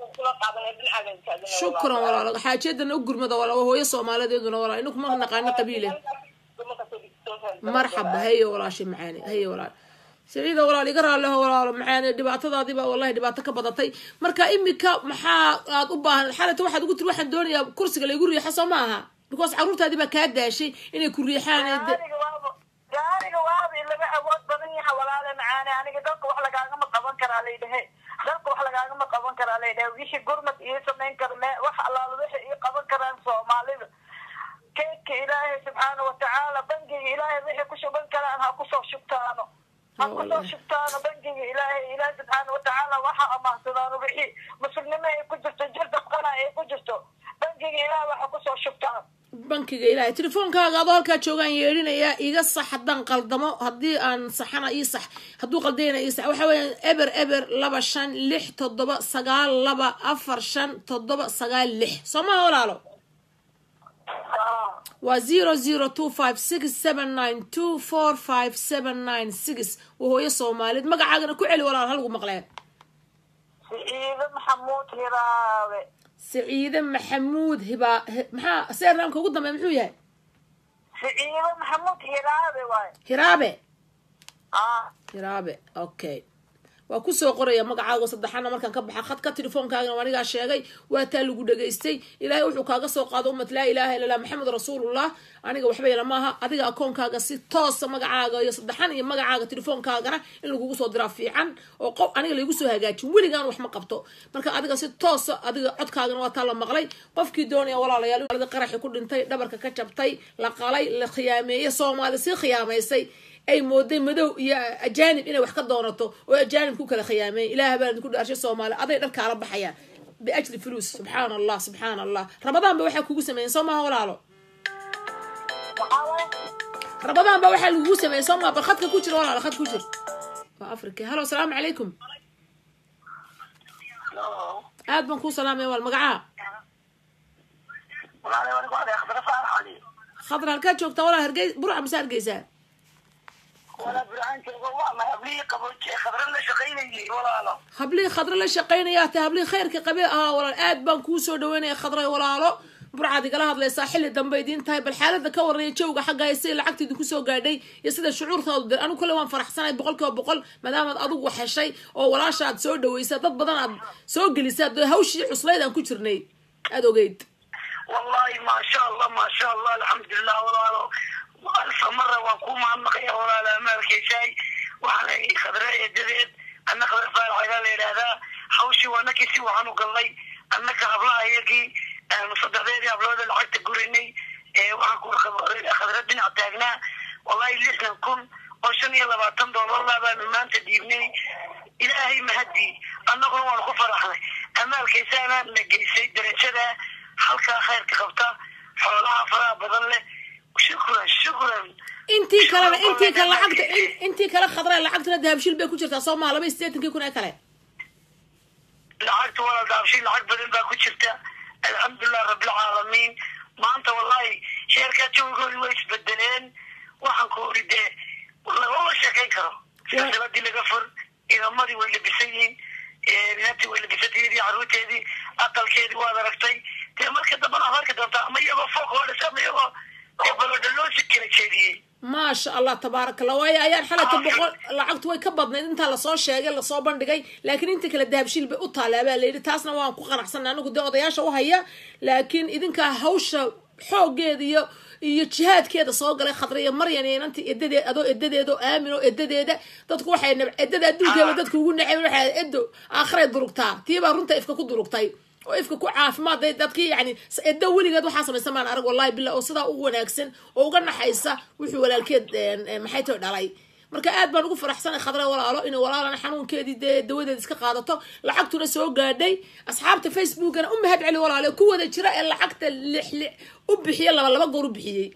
shukran walaalo xaajeedana u gurmada walaalo hooyo soomaalideeduna walaalo inaku ma naqaano qabiile marxaba haye walaashay macaani haye walaal siciida walaal iga raaleho walaalo macaani dhibaatadaadiba wallahi dhibaato ka badatay marka imika maxaa aad u baahan xalata waxaad ugu tiri waxaan doonayaa kursiga laygu riixa soo ma aha because carruurtaadii baa kaa daashay inay ku riixaan ee de- gaariga waaba gaariga waaba laga awood badan yaha walaale macaane aniga dalka wax lagaagama qaban karaa laydhahe dalka wax lagaagama qaban karaa laydhahe wixii gurmad ii samayn kara me wax allaala wixii ii qaban karaan soomaalida keedka ilaahay subxaana watacaala bangiga ilaahay wixii ku shuban karaan ha kusoo shubtaano ha kusoo shubtaano bangiga ilaahay ilaahi subxaana watacaala waxa amaansadaano wixii muslimnimo ay ku jirto jirda qana ay ku jirto bangiga ilaahay waxa kusoo shubtaan bankiga ilaahay telefoonkaaga adoo halkaa joogaan yeedhinayaa iga sax haddaan qaldamo haddii aan saxana ii sax hadduu qaldayna ii sax waxa weeyaan eber eber laba shan lix toddoba sagaal laba afar shan toddoba sagaal lix soo maha walaalo waa zero zero two five six seven nine two four five seven nine six waa hooyo soomaaliyeed magacaagana ku celi walaal halgu maqleen siciide maxamuud hiraabe saciide maxamuud hibaa hi- maxaa seernaamka ugu dambeeya muxuu yahay siciide maxamuud hiraabe waay hiraabe ah hiraabe okay waa kusoo qoraya magacaaga saddexaana markaan ka baxa khadka telefoonkaagana waa anigaa sheegay waa taa lagu dhagaystay ilaahay wuxuu kaaga soo qaado ummad laa ilaaha illa allah maxamed rasuulullah aniga waxba yala maaha adiga akoonkaaga si toosa magacaaga iyo saddexan iyo magacaaga telefoonkaagana in lagugu soo diraa fiican oo qof aniga laygu soo hagaajin weligaan wax ma qabto marka adiga si toosa adiga codkaagana waa taa la maqlay qofkii doonaya walaalayaal walada qaraxi ku dhintay dhabarka ka jabtay la qalay la khiyaameeyey soomaali sii khiyaamaysay ay mooday madow iyo ajaanib inay wax ka doonato oo ajaanib ku kala khiyaameen ilaah baa idinku dhaarshay soomaali aday dharkaala baxayaan biajli fuluus subxaana allah subxaana allah rabadaan ba waxaa kugu sameeyeen soo maha walaalo maxaa waay rabadaan ba waxaa lagugu sameeyey soo maha bal khadka ku jira walaalo khad ku jir waa africa halo asalaamu calaykum aad baan kuu salaamaya waal magacaa walaalahay waan ku aday khadra faarax ali khadra halkaa joogtaa walaa hargey burca mise hargeysaa walaa burcaan joogo waa ma hablihii qabooje khadra la shaqaynayay walaalo hablihii khadro la shaqaynaya hata hablihii khayrka qabe ahaa walaal aad baan kuu soo dhaweynaya khadray walaalo burcaad igala hadlaysaa xilli dambe idiin tahay bal xaalada ka warraya jawga xaggaa sida lacagta idinku soo gaadhay iyo sida shucuurtaadu dir anigu kale waan faraxsanahay boqol kiiba boqol maadaamaad adigu wax heshay oo walaasha aad soo dhawaysa dad badan aad soo gelisaa dee hawshii cuslayd aan ku jirnay aada ogeyd wallahi maasha allah maasha allah alxamdulilah walaalo alfa mara waan ku mahadnaqaya walaalo amaalkaysaay waxaana khadra eedadeed anna khadra faarax ayaa la yidhaahdaa hawshii waa nakii si waxaan u galnay annaka hablaha iyagii aanu saddexdeedii hablooda lacagta gurinay ee waxaan ku khadra dhinac taagnaa wallahi lixdan kun oo shan iyo labaatan doolarla baanu maanta dhiibnay ilaahay mahadii annaguna waanu ku faraxnay amaalkaysaana na geysay darajada halkaa khayrka qabta xoolaha faraha badan leh shukran shukran intii kalena intii kale lacagta in- intii kale khadra lacagtuna dahabshil bay ku jirtaa soo maha laba iyo siddeetankii kun ee kale lacagta walaal daabshin lacag badan baa ku jirta alxamdulilah rabbilcaalamiin maanta wallahi sheerkaa jawigoodi way isbedeleen waxaan ku ori dee lagama sheekayn karo silsiladii laga fur idamadii way labisan yihiin inantii way labisantay iyadii caruurteedii aqalkeedii waad aragtay dee marka dambana aad arki doontaa ama iyagoo fooq hoodhis ama iyagoo dee balodha loo si kala jeediyey maasha allah tabaaraka allah waayo ayaan xalata boqol lacagtu way ka badnayd intaa lasoo sheegay lasoo bandhigay laakiin inta kale dahabshiil bay u taalaa baa layidhi taasna waan ku qanacsanay anigu dee odayaasha u haya laakiin idinkaa hawsha xooggeeda iyo iyo jihaadkeeda soo galay khadra iyo maryan iyo inanti edadeed adoo edadeeda oo aamin oo edadeeda dadku waxay nab edada adduunkeeda dadku ugu naceen waxay edo aakhiray durugtaa tiibaa runta ifka ku durugtay oo ifka ku caafimaad dadkii yani edo weligeed waxaa samaysan maan arag wallahi billah oo sidaa ugu wanaagsan oo uga naxaysa wuxuu walaalkeed maxay tahay dhalay marka aad baan ugu faraxsanay khadra walaalo inay walaalana xanuunkeedii dee dawadeed iska qaadato lacagtuna soo gaadhay asxaabta facebookana u mahad celi walaalo ku wada jira ee lacagta lix lix u bixiye laba laba goor u bixiyey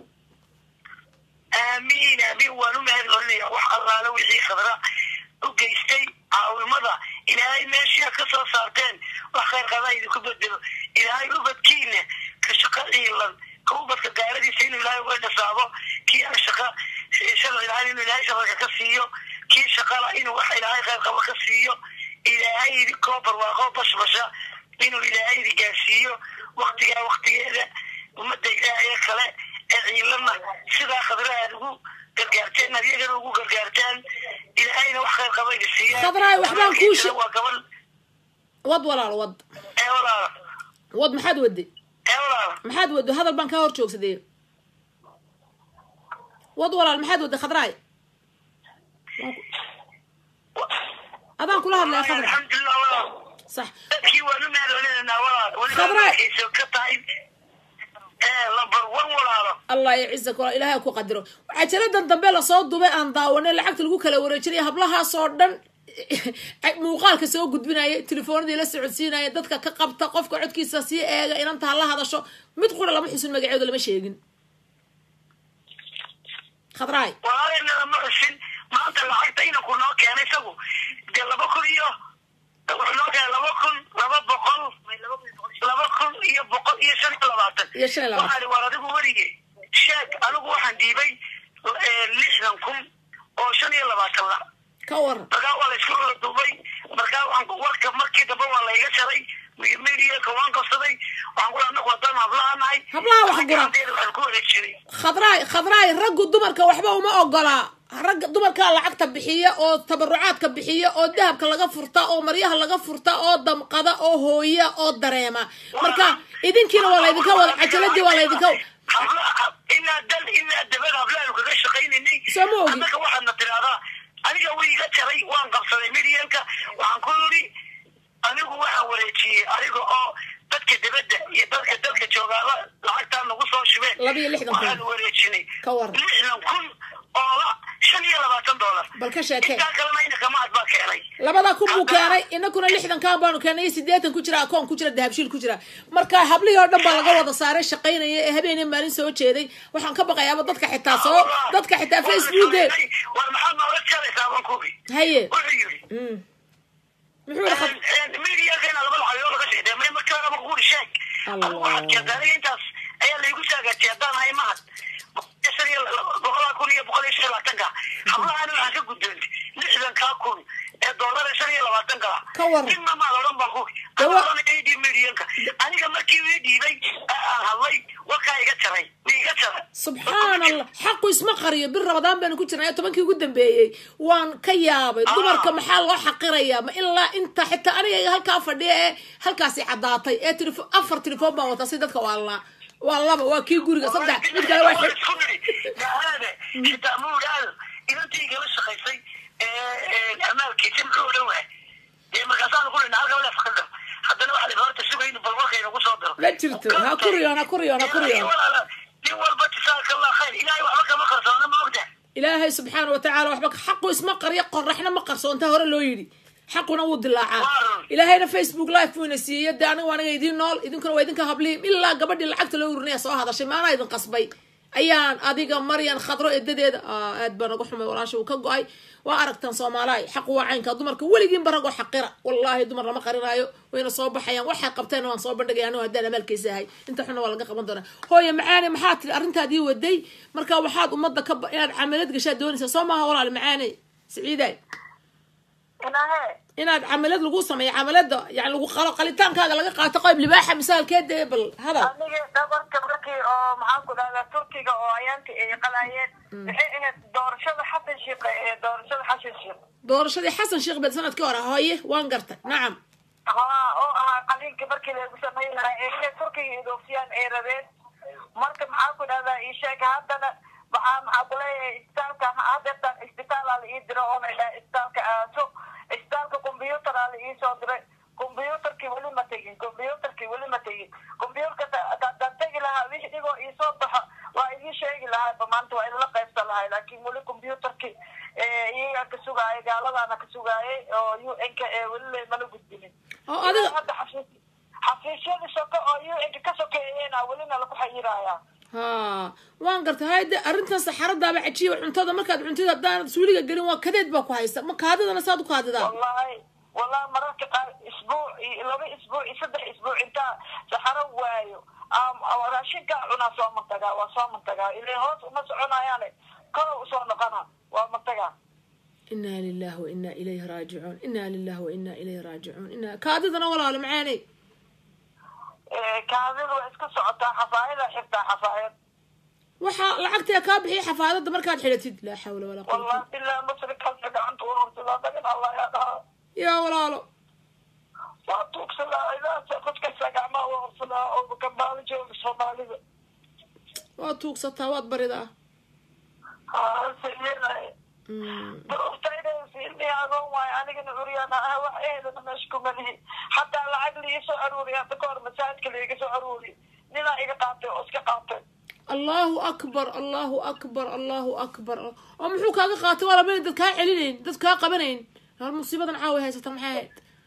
aamiin aamiin waan u mahad celinaya wax allaala wixii khadra u geystay caawimada ilaahay meeshii aad ka soo saarteen wax khayr qaba idinku bedelo ilaahay ubadkiina ka shaqa ciilan ka ubadka gaaradiisa inuu ilaahay uga dhasaabo kii aan shaqa shala ilaahay inuu ilaahay shabalka ka siiyo kii shaqala inuu wax ilaahay khayr qaba ka siiyo ilaahay idinkoo barwaaqo bashbasha inuu ilaahay idi gaarsiiyo waktigaa waktigeeda ummadda ilaahay kale ee ciilana sidaa khadra aad ugu gargaarteen adyagana ugu gargaartaan ilaahayna wax khayr qaba idi siiya Khadraay, waxbaan kuu she- waa gabal wad walaalo wad ee walaala wad maxaad wade ee walaala maxaad wado hadal baan kaa hor joogsadee wad walaal maxaad wade khadraay adaan kula hadlaya khadra alxamdulilah walaal sax dadkii waan u mahad celinanaa walaal weliba Khadraay. markayso ka tahay ee lambar one walaalo allah yacizak wala ilaahay ku qadiro cajaladan dambe lasoo dubay aan daawanay lacagta lagu kala wareejinaya hablahaasoo dhan muuqaalka soo gudbinaya telefoonadii la socodsiinaya dadka ka qabta qofka codkiisa sii eega inanta ha la hadasho mid qura lama xusin magaceedu lama sheegin khadraay walaalina lama xusin maanta lacagta inanku noo keenay isagu dee laba kun iyo wuxuu noo keenay laba kun laba boqol laba kun iyo boqol iyo shan iyo labaatan iyo shan iyo labaatan waxaan war adigu werige sheeg anigu waxaan dhiibay lixdan kun oo shan iyo labaatan la ka waran markaa waa la isku wada duubay markaa waxaan warka markii dambe waa layga jaray mediaka waan qabsaday waxaan ku anagu haddaan hablaha nahay Hablaha wax gura. waxaan ku wareejinay khadraay khadraay raggu dumarka waxba uma ogolaa ragga dumarkaa lacagta bixiya oo tabarucaadka bixiya oo dahabka laga furta oo maryaha laga furta oo damqada oo hooya oo dareema marka idinkiina waa laydinka wada cajaladii waa laydinka hablaha ilaa dal ilaa dabada hablahaanu kaga shaqaynaynay Soo ma ogi. annaka waxaadna tidhahdaa aniga way iga jaray waan qabsaday medianka waxaan ku yidhi anigu waxaan wareejiyey aniga oo dadka dibadda iyo dadka dalka joogaaba lacagtaa nagu soo shubeen Laba iyo lixdan kun. waxaan wareejinay Ka waran. lixdan kun oo la shan iyo labaatan dollar bal ka sheekee intaa kalena inaka maad baa keenay labada kun buu keenay inakuna lixdankan baanu keenay iyo siddeetan ku jira akoon ku jira dahabshiil ku jira marka hablihii oo dhan baa laga wada saaray shaqaynaya ee habeenii maalin soo jeeday waxaan ka baqayaaba dadka xitaa soo dadka xitaa facebooke war maxaad nooga jaraysaa baan kubi haye wuxuu yidhi Mm. muxuu yihi khad- mediakeena laba lacagoo laga sheegtay may markaaba kuuri sheeg Allah. adigu waxaad keentay aniga intaas ayaa laygu saagaatay haddaan hay mahad shan iyo boqolaa kun iyo boqol iyo shan iyo labaatanka hablahan waxaan ka gudboontay lixdankaa kun ee doolar ee shan iyo labaatanka Ka waran. midna maad odhan baan kuwi Dawa- aan odhan idii medianka aniga markii ii dhiibay ee aan hadlay warkaa iga jaray mi iga jaray subxaan allah xaqu isma qariyo bir rabadaan baynu ku jirnay tobankii ugu dambeeyey waan ka yaabay dumarka maxaa loo xaqirayaa ma ilaa inta xitaa aniga halkaa fadhiya ee halkaasi caddaatay ee telefo afar telefoon baan wataa si dadka waa la waa laba waa kii guriga saddex mid kale waa xig isku nidhi gaalaade xitaa muudhaal inantii igala shaqaysay amaalkiisa muxuu odhan waay dee markaasaan ku dhina halka walaaf qadar haddana waxa la horta sugaynu bal warka inagu soo diro ma jirto ha ku riyoon ha ku riyoon ha ku riyoon walaala nin walba jasaaka allah khayr ilaahay waxba kama qarsoona ma ogda ilaahay subxaana wa tacaala waxba xaqu isma qariyo qoraxna ma qarsoonta hore loo yidhi xaquna wuu dilaacaa ilaahayna facebook live buu ina siiyey dee anigu aniga idiin nool idinkuna waa idinka hablihiin ilaa gabadhii lacagta loo urinaya soo hadashay maanaa idin qasbay ayaan adiga maryan khadro edadeeda Aa, aad baa naga xumay walaasha uu ka go-ay waa aragtaan soomaalaay xaqu waa caynka dumarka weligiinba ragoo xaqira wallaahi dumar lama qarinaayo wayna soo baxayaan waxay qabteen waan soo bandhigaya anigu haddaan amaalkaysa ahay inta xunna waa laga qaban doonaa hooye macaane maxaa tiri arrintaadii waday marka waxaad ummadda ka ba- inaad camalad gashaa doonaysaa soo maaha walaal macaane siciiday inahe inaad camalad lagu sameeyo camalada yani lagu qalo qalitaankaaga laga qaato qayb libaaxa misaalkeeda ee bal hadal aniga dhabarka markii oo maxaan ku dhahdaa turkiga oo ayaanka ay qalayeen maxay ahayd doorashada xasan shiiqe ee doorashada xasan shiiq doorashadii xasan sheekh bed sanadkii hore hooye waan gartay nacam haa oo ahaa qaliinka markii lagu sameyn lahaa ee inay turkiga idoofiyaan ay rabeen marka maxaan ku dhahdaa ii sheeg haddana waxaa maxaa kuleeyahay isbitaalka hadeertaan isbitaalaa la ii diro oo la dhaha isbitaalka aaso isbitaalka combyuutaraa la ii soo diray combyuutarkii weli ma tegin combyuutarkii weli ma tegin combyuutarka haddaan tegi lahaa wixii dhigoo ii soo baxo waa idii sheegi lahaaba maanta waa idinla qaybsan lahay laakiin weli combyuutarkii iyagaa ka sugaayay gaaladaana ka sugaayay oo u n ka ee weli mala gudbinin oo adiga hadda xafiis xafiisyada shaqo oo u n ka sokeeyena welina laku xayirayaa ha waan gartay hayde arrintan saxaradaaba cajiiba cuntada markaad cuntid haddaanad suuliga gelin waa kadeed baa ku haysta ma kaadidana saad u kaadidaa wallahi wallahi mararka qaar isbuuc iyo laba isbuuc iyo saddex isbuuc intaa saxaro waayo am- am- raashinkaa cunaa soo mantagaa waa soo mantagaa ilaa hoos uma soconayaane korow usoo noqona waa mantagaa inaa lilahi wa inaa ilayhi raajicuun inaa lilahi wa inaa ilayhi raajicuun ina kaadidana walaalo macaaney kaadidu waa iska socotaa xafaayada xirtaa xafaayad waxaa lacagtee kaa bixiya xafaadada markaad xidhatid laa xawla walaa quwata wallahi bilaa musrikalka gacanta urursadaa dagan allah yaa dhahaa yaa walaalo waa tuugsadaa idaasa qodkasa gacmaha waa ursadaa oo kambaalo jooga soomaalida waad tuugsataa waad baridaa haa sayeenaye Mm. agoon waayo anigana curyaan ah wax ehelana meesha kuma lihi hataa lacag liiga soo aruuriya hadda kahor masaajidka liiga soo aruuriy ninaa iga qaatay oo iska qaatay allahu akbar allahu akbar allahu akbar oo muxuu kaaga qaatay waa lama dad kaa celinayn dad kaa qabanayn hal musiibadan caawa haysata maxay ahayd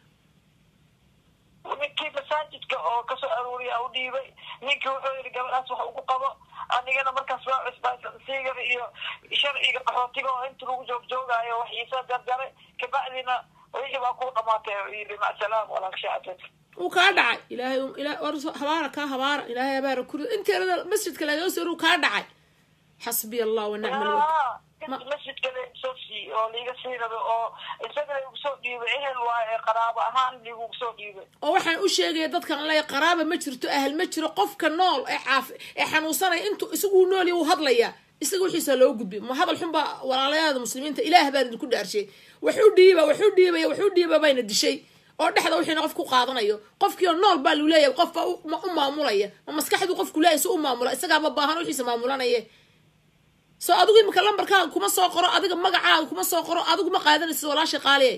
ninkii masaajidka oo kasoo aruuriya u dhiibay ninkii wuxuu yidhi gabadhaas wax ugu qabo anigana markaas waa cusbaysan siigar iyo sharciga qaxootiga oo inta lagu joog joogaayo wax iisoo jarjaray kabacdina wixii baa kuu dhamaatay oo yidhi macsalaam walaakshacdad uu kaa dhacay ilaahay ilaa war habaara kaa habaara ilaahay habaara kuri inteerada masjidka lagaga soo uu kaa dhacay xasbiya allah wa nicma alwakil masjidka laigusoo sii oo liiga sii raba oo isaga laigu soo dhiibay ehel waaye qaraabo ahaan liigugu soo dhiibay oo waxaan u sheegaya dadkan le qaraaba ma jirto ahal ma jiro qofka nool ee caaf ee xanuunsanaya intuu isagu nool wuu hadlayaa isaga wixiisa loo gudbi ma hadal xun baa walaalayaada muslimiinta ilaah baan idinku dhaarshay waxu dhiiba waxu dhiibaya waxu dhiiba bayna dishay oo dhexda wixiina qof ku qaadanayo qofkii oo nool baa lu leeyahay qof baa u maamulaya ma maskaxdu qofku leeyahay si u maamula isagaaba baahan wixiisa maamulanaya soo adigu imika lambarkaaga kuma soo qoro adiga magacaaga kuma soo qoro adigu ma qaadanaysid walaasha qaaliye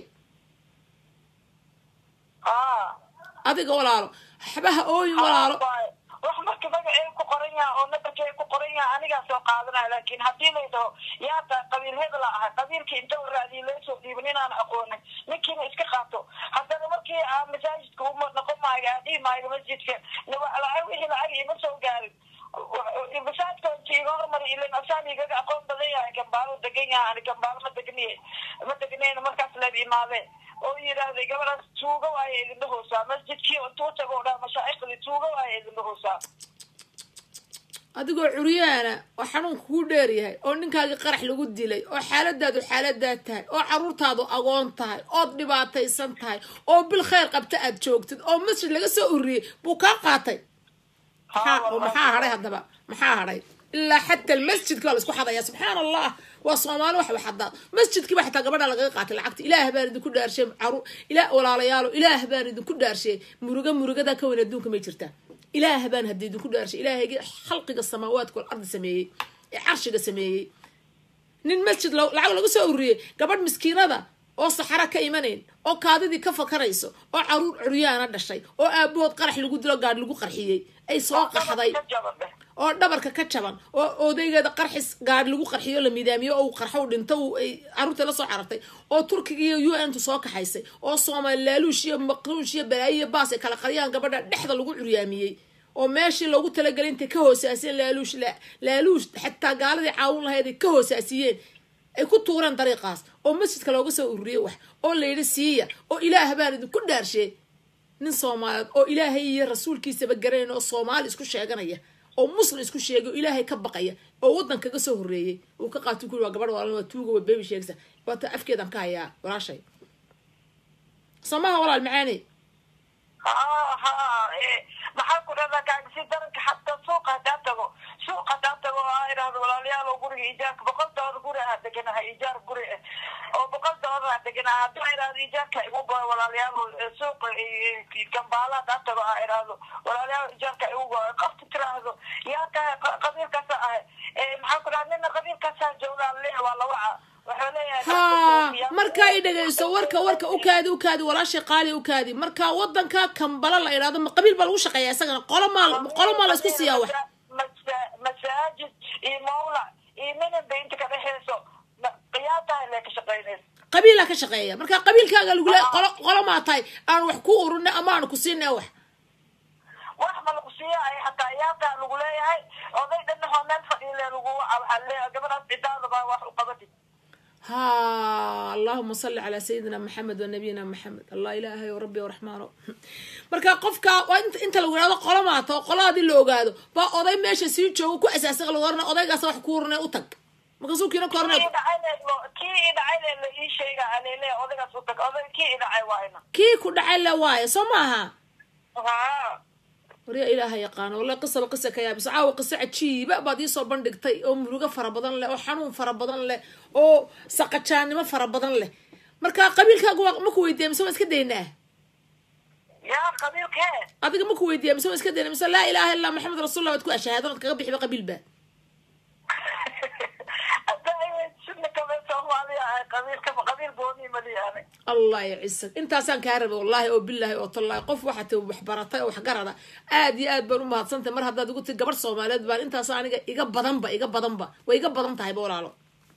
adiga walaalo waxbaha ooyin walaalo wax marka magacey ku qoran yaha oo nabarkey ku qoran yaha anigaa soo qaadanaya laakin haddii lay dhaho yaa taa qabiil hebela ahay qabiilkii inta waraadiya loo soo dhiibin inaan aqoonin ninkiina iska qaato haddana markii aa masaajidka uma noqon maayo aa dhihi maayo masjidka lacag wixii lacag ima soo gaarin masaajidka inti iga hormari ilan asaan igaga aqoon badan yahay gambaalo degan yaha ani gambaalo ma degniye ma degnayna markaas leeb imaadee oo yidhaahday gabadhaas tuuga waayo idinla hoosaa masjidkii intuu tago o dhaa mashaaikhdii tuuga waayo idinla hoosaa adigoo curyaana oo xanuunka kuu dheer yahay oo ninkaagii qarax lagu dilay oo xaaladaadu xaaladaa tahay oo caruurtaadu agoon tahay ood dhibaataysan tahay oo bil khayr qabta aad joogtid oo masjid laga soo ururiyey buu kaa qaatay maxaa maxaa hadhay haddaba maxaa hadhay ilaa xataa almasjidka waa la isku xadaya subxaan allah waa soomaali wax waxadaa masjidkiiba xataa gabadha lagaga qaatay lacagta ilaah baan idinku dhaarshay caru ilaa walaalayaalo ilaah baan idinku dhaarshay muruga murugada ka weyn adduunka may jirtaa ilaah baan hadda idinku dhaarshay ilaahaygi khalqiga samaawaadka wal ardi sameeyey ee carshiga sameeyey nin masjid lacag lagu soo ururiyey gabadh miskiinada oo saxara ka imanayn oo kaadidii ka fakarayso oo caruur curyaana dhashay oo aabahood qarax lagu dilo gaadh lagu qarxiyey ay soo qaxday oo dhabarka ka jaban oo odaygeeda qarxis gaadh lagu qarxiyo la midaamiyo oo qarxow dhinto ay caruurta la soo carartay oo turkiga iyo u n tu soo kaxaysay oo soomaali laaluush iyo maqruush iyo balaayo iyo baas ay kala qariyaan gabadha dhexda lagu curyaamiyey oo meeshii loogu talagelay intay ka hoosaasiyeen laaluush laaluush xataa gaaladii caawin lahayd ay ka hoosaasiyeen ay ku tuureen dariiqaas oo masjidka looga soo ururiyey wax oo layidhi siiya oo ilaah baan idinku dhaarshay nin soomaaliyeed oo ilaahay iyo rasuulkiisaba garanayn oo soomaali isku sheeganaya oo muslim isku sheegay oo ilaahay ka baqaya oo waddan kaga soo horreeyey uu ka qaatu kuri waa gabadh walaalna waa tuuga waa bebi sheegsa waata afkeedan ka hayaa walaashay soomaha walaal macaani ha ha maxaa ku dhahdaa kaagisi daranka xataa suuqa hadaa tago suuqa hadaa tago oo aa idhahdo walaalayaal oo guriga ijaarka boqol doolar guri ah deganahay ijaar guri ah oo boqol doolar ah deganahay haddii aa idhahdo ijaarka igu goyo walaalayaal suuqa gambaala hadaa tago aa idhahdo walaalayaal ijaarka igu goyo qofta tiraahdo yaa tahay qabiilkaasa ahay maxaa ku dhaha nina qabiilkaasaa joogaa le waa lawaca ha markaa i dhegayso warka warka ukaadi ukaadi walaashay qaali ukaadi markaa wadanka kambala la idhahdo ma qabiil baa lagu shaqeeya isagana qolo maal qolo maa la isku siiyaa wax masaajid iyo mawlac iyo minanba inta ka dhexeyso qiyaataha le ka shaqeynaysa qabiilaa ka shaqeeya marka qabiilkaaga lagu le qolo qolo maa tahay aan wax ku ururina ama aan ku siina wax wax ma lagu siiya ay hataa iyaataa lagu leeyahay oday dhanahoo meel fadhiile lagu waca waxaa leeyahay gabadhaas cidaadaba wax u qabatid ha allahuma salli calaa sayidina maxamed wa nabiyina maxamed allah ilaahay o rabbi raxmaano marka qofka waa inta lagu ihahdo qolo maata oo qoladaadii la ogaado baa oday meesha sii joogo ku asaasa lagu orana odaygaas wax ku urane u tag markaasuu kiina korne kii i dhacay le la ii sheega alele odaygaas u tag oday kii i dhacay waayna kii ku dhacay le waayo soo maaha ha waryaa ilaaha yaqaano wallahi qisaba qisa ka yaabisa caawa qiso cajiiba baad iisoo bandhigtay oo murugo fara badan leh oo xanuun fara badan leh oo saqajaannimo fara badan leh marka qabiilkaagu waa maku weydiiya mise waa iska daynaa yaa qabiilkee adiga maku weydiiya mise waa iska dayna mise laa ilaha illa maxamed rasuullah waad ku ashahaadan ad kaga bixiba qabiilba hadda sina kale soomaaliya ahay qabiil qabiilka qabiil gooni maliyaane allah yacisag intaasaan kaa rabay wallaahi oo bilaahi oo tallaahi qof waxaa tay wax baratay oo wax garada aad iyo aad baan u mahadsantahay mar haddaad igu tii gabadh soomaaliyeed baan intaas aniga iga badanba iga badanba way iga badan tahayba walaalo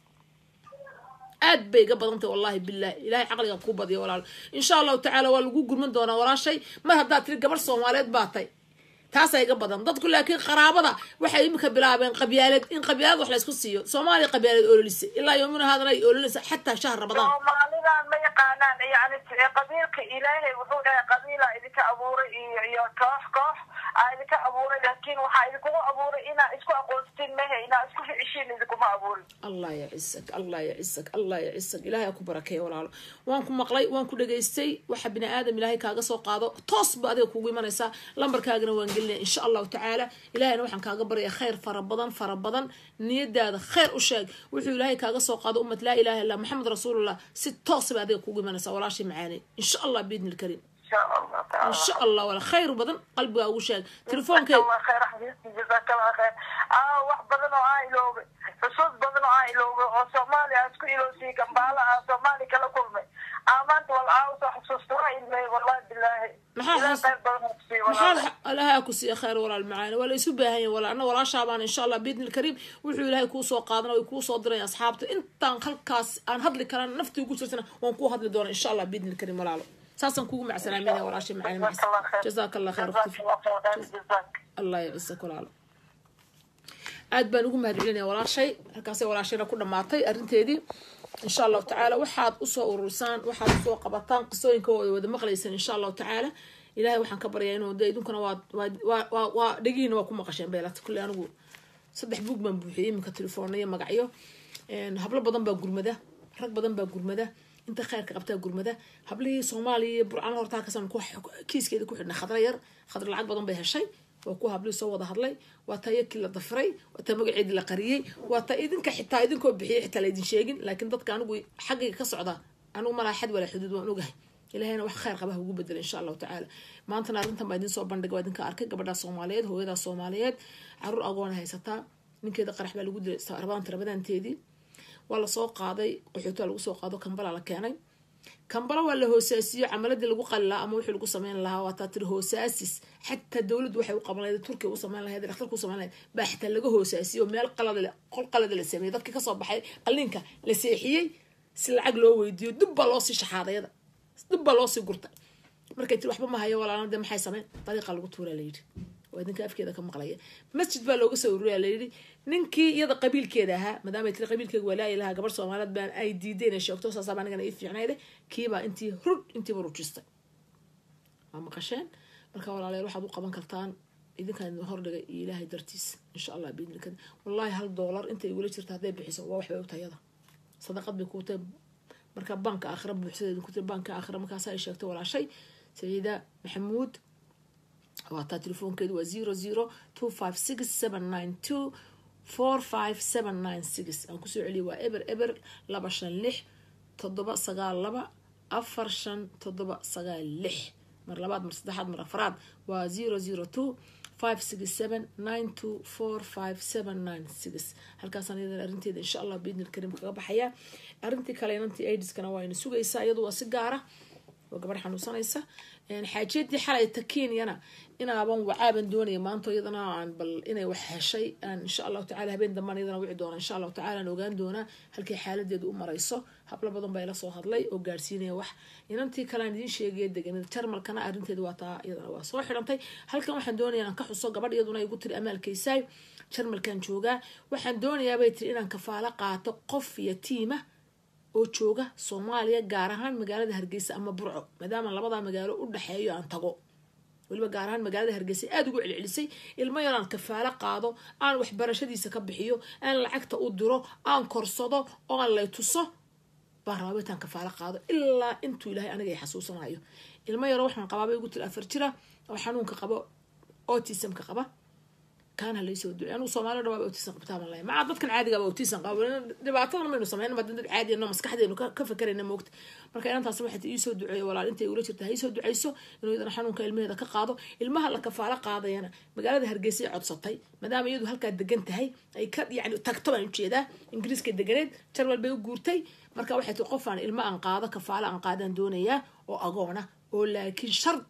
aad bay iga badan tahay wallahi bilahi ilahay caqliga kuu badiyo walaalo insha allahu tacaala waa lagu gurman doonaa walaashay mar haddaad tiri gabadh soomaaliyeed baa tay taasaa iga badan dadku laakiin qaraabada waxay imika bilaabeen qabyaalad in qabyaalad wax laysku siiyo soomaaliya qabyaalad ololisa ilaa yoomina haadana ay ololinaysa xataa shahr ramadaan soomaalidan ma yaqaanaan yani qabiilka ilaahay wuxuu dhahay qabiila idinka abuuray iyo iyo koox koox aa idinka abuuray laakiin waxaa idinkugu abuuray inaa isku aqoonstin mehe inaa isku ficeshiin idinkuma abuurin allah yacisag allah yacisag allah yacisag ilahay ha ku barakeeya walaalo waan ku maqlay waan ku dhegaystay waxa bini aadam ilaahay kaaga soo qaado toos ba adiga kugu imanaysaa lambarkaagana waan gelinaya insha allahu tacaala ilahayna waxaan kaaga baraya khayr fara badan fara badan niyadaada khayr u sheeg wuxuu ilaahay kaaga soo qaado ummad laa ilaha illa maxamed rasuulullah si toos ba adiga kugu imanaysaa walaashii macaanay insha allah biidni lkariim insha allah taala insha allah wala khayr badan qalbigaa ugu sheeg telefoonkeed jazakallah khayr xabiibti jazakallah khayr aa wax badan oo aan iloobay xusuus badan oo aan iloobay oo soomaaliya aan isku iloosiyey gambaala aan soomaali kala kulmay aa maanta wal aa usoo xusuusta waa ilmey wallahi bilaahi Maxaa ilaah xus- khayr badan oo kusiiy maxaa walaal ilahay ku siiya khayr walaal macaani waa la isu baahan yahay walaal anna walaashaabaan insha allah biidni lkariim wuxuu ilaahay kuu soo qaadana way kuu soo diraya asxaabta intaan halkaas aan hadli karana naftii ugu jirtana waan kuu hadli doona insha allah biidni lkariim walaalo saasaan kugu macsalaaminaya walaashay macaani macsa jazakallah khayr jazaaka allah khayr jazakallah khayr jazaak allah yacisak walaalo aad baan ugu mahad celinaya walaashay halkaasay walaashayna ku dhamaatay arrinteedii insha allahu tacaala waxaad usoo ururisaan waxaad usoo qabataan qisooyinka oo ay wada maqlaysaan insha allahu tacaala ilahay waxaan ka baryaa inuu de idinkuna waa waa waa waa dhegihiina waa ku maqasheen beelata kulle anigu saddex buug baan buuxiyey iminka telefoona iyo magacyo hablo badan baa gurmada rag badan baa gurmada inta khayrka qabtaa gurmada hablihii soomaaliya iyo burcana horta halkaasaan ku kiiskeeda ku xidhnay khadra yar khadra lacag badan bay heshay waa kuwa hablihii soo wada hadlay waa taa yakii la dafiray waa taa magaceedii la qariyey waa taa idinka xitaa idinkoo bixiyay xitaa laydin sheegin laakiin dadka anigu xaggayga ka socda anigu malaa xad walaa xuduud waan ogahay ilahayna wax khayr qabaha ugu bedela insha allahu tacaala maantana arrintan baa idin soo bandhigay waa idinka arkay gabadhaa soomaaliyeed hooyadaa soomaaliyeed caruur agoona haysataa ninkeeda qarax baa lagu dilay rabadaanta rabadaanteedii waa lasoo qaaday qaxootaa lagu soo qaado kambala la keenay kambala waa la hoosaasiyo camaladii lagu qali lahaa ama wixii lagu sameyn lahaa waa taa tiri hoosaasis xataa dowladdu waxay u qaban lahayd turkiya u sameyn lahayd dhakhtarka u sameyn lahayd baa xitaa laga hoosaasiyo meel qalada qol qalada la sameeyey dadkii kasoo baxay qalliinka la seexiyey si lacag loo weydiiyo dib baa loosii shaxaadayada dib baa loosii gurtay markay tiri waxba ma hayo walaalna dee maxay sameyn dariiqa lagu tuuraa layidhi waa idinka afkeeda ka maqlaya masjid baa looga soo ururiyaa layidhi ninkii iyada qabiilkeeda ahaa maadaamay tiri qabiilkeega waa laayi lahaa gabar soomaaliyeed baan ay diideen ay sheegto saasaaba anigana ii fiicnayde kiibaa intii rud intiiba rujistay waa maqasheen marka walaalayaal waxaad u qaban kartaan idinkaan idin hordhigay iyo ilaahay dartiis insha allah biidnika wallaahi hal doolar intay igula jirta hadday bixiso waa waxbay u tayada sadaqad bay kuu tahay marka banka aakhira buuxsadeeda ku tiri banka aakhira markaas ay sheegtay walaashay saciida maxamuud waa taa telefoonkeedu waa zero zero two five six seven nine two four five seven nine six aan kusoo celiyay waa eber eber laba shan lix toddoba sagaal laba afar shan toddoba sagaal lix mar labaad mar saddexaad mar afraad waa zero zero two five six seven nine two four five seven nine six halkaasaan iyadana arrinteeda insha allah biidni lkariim kaga baxayaa arrintii kale inantii aidiskana waa ina sugaysaa iyadu waa si gaara waa gabadh xanuunsanaysa xaajiyadii xalay takiinyana inaaban wacaaban doonaya maanta iyadana aan bal inay wax heshay aan insha allahu tacala habeen dambaan iyadana wici doona insha allahu tacala aan ogaan doonaa halkay xaaladeedu u marayso hablo badan baa ila soo hadlay oo gaarsiinaya wax inantii kale aan idiin sheegaya deganida jarmalkana arrinteedu waa taa iyadana waa soo xidhantay halkan waxaan doonaya inaan ka xuso gabadh iyaduna igu tiri amaalkaysaay jarmalkan joogaa waxaan doonayaa bay tiri inaan kafaalo qaato qof iyo tiima oo jooga soomaaliya gaar ahaan magaalada hargeysa ama burco maadaama labadaa magaalo u dhexeeyo aan tago weliba gaar ahaan magaalada hargeysa aada ugu celcelisay ilmo yaraan kafaalo qaado aan waxbarashadiisa ka bixiyo aan lacagta u diro aan korsado oo aan lay tuso baan rabaa intaan kafaalo qaado ilaa intuu ilaahay aniga ay xasuusanayo ilmo yaro waxaan qabaabay ugu tiri afar jira oo xanuunka qabo autismka qaba kaana laysoo ducey anugu soomaalida dhawaaba autism qabtaaban lahay maca dadkan caadigaaba autism qaba dhibaatadan maynu sameyn ma dad caadiyano maskaxdeenu ka fakerayna moogta marka inantaas waxay iisoo duceeyo walaal intay ula jirta ha isoo duceyso inuu iyadana xanuunka ilmaheeda ka qaado ilmaha la kafaalo qaadayana magaalada hargeysa ay codsatay maadaama iyadu halkaa degan tahay ay ka yani tagto baan ujeedaa ingiriiska deganeed jarwal bay u guurtay marka waxay tii qofaan ilmo aan qaado kafaalo aan qaadaan doonayaa oo agoona oo laakiin shard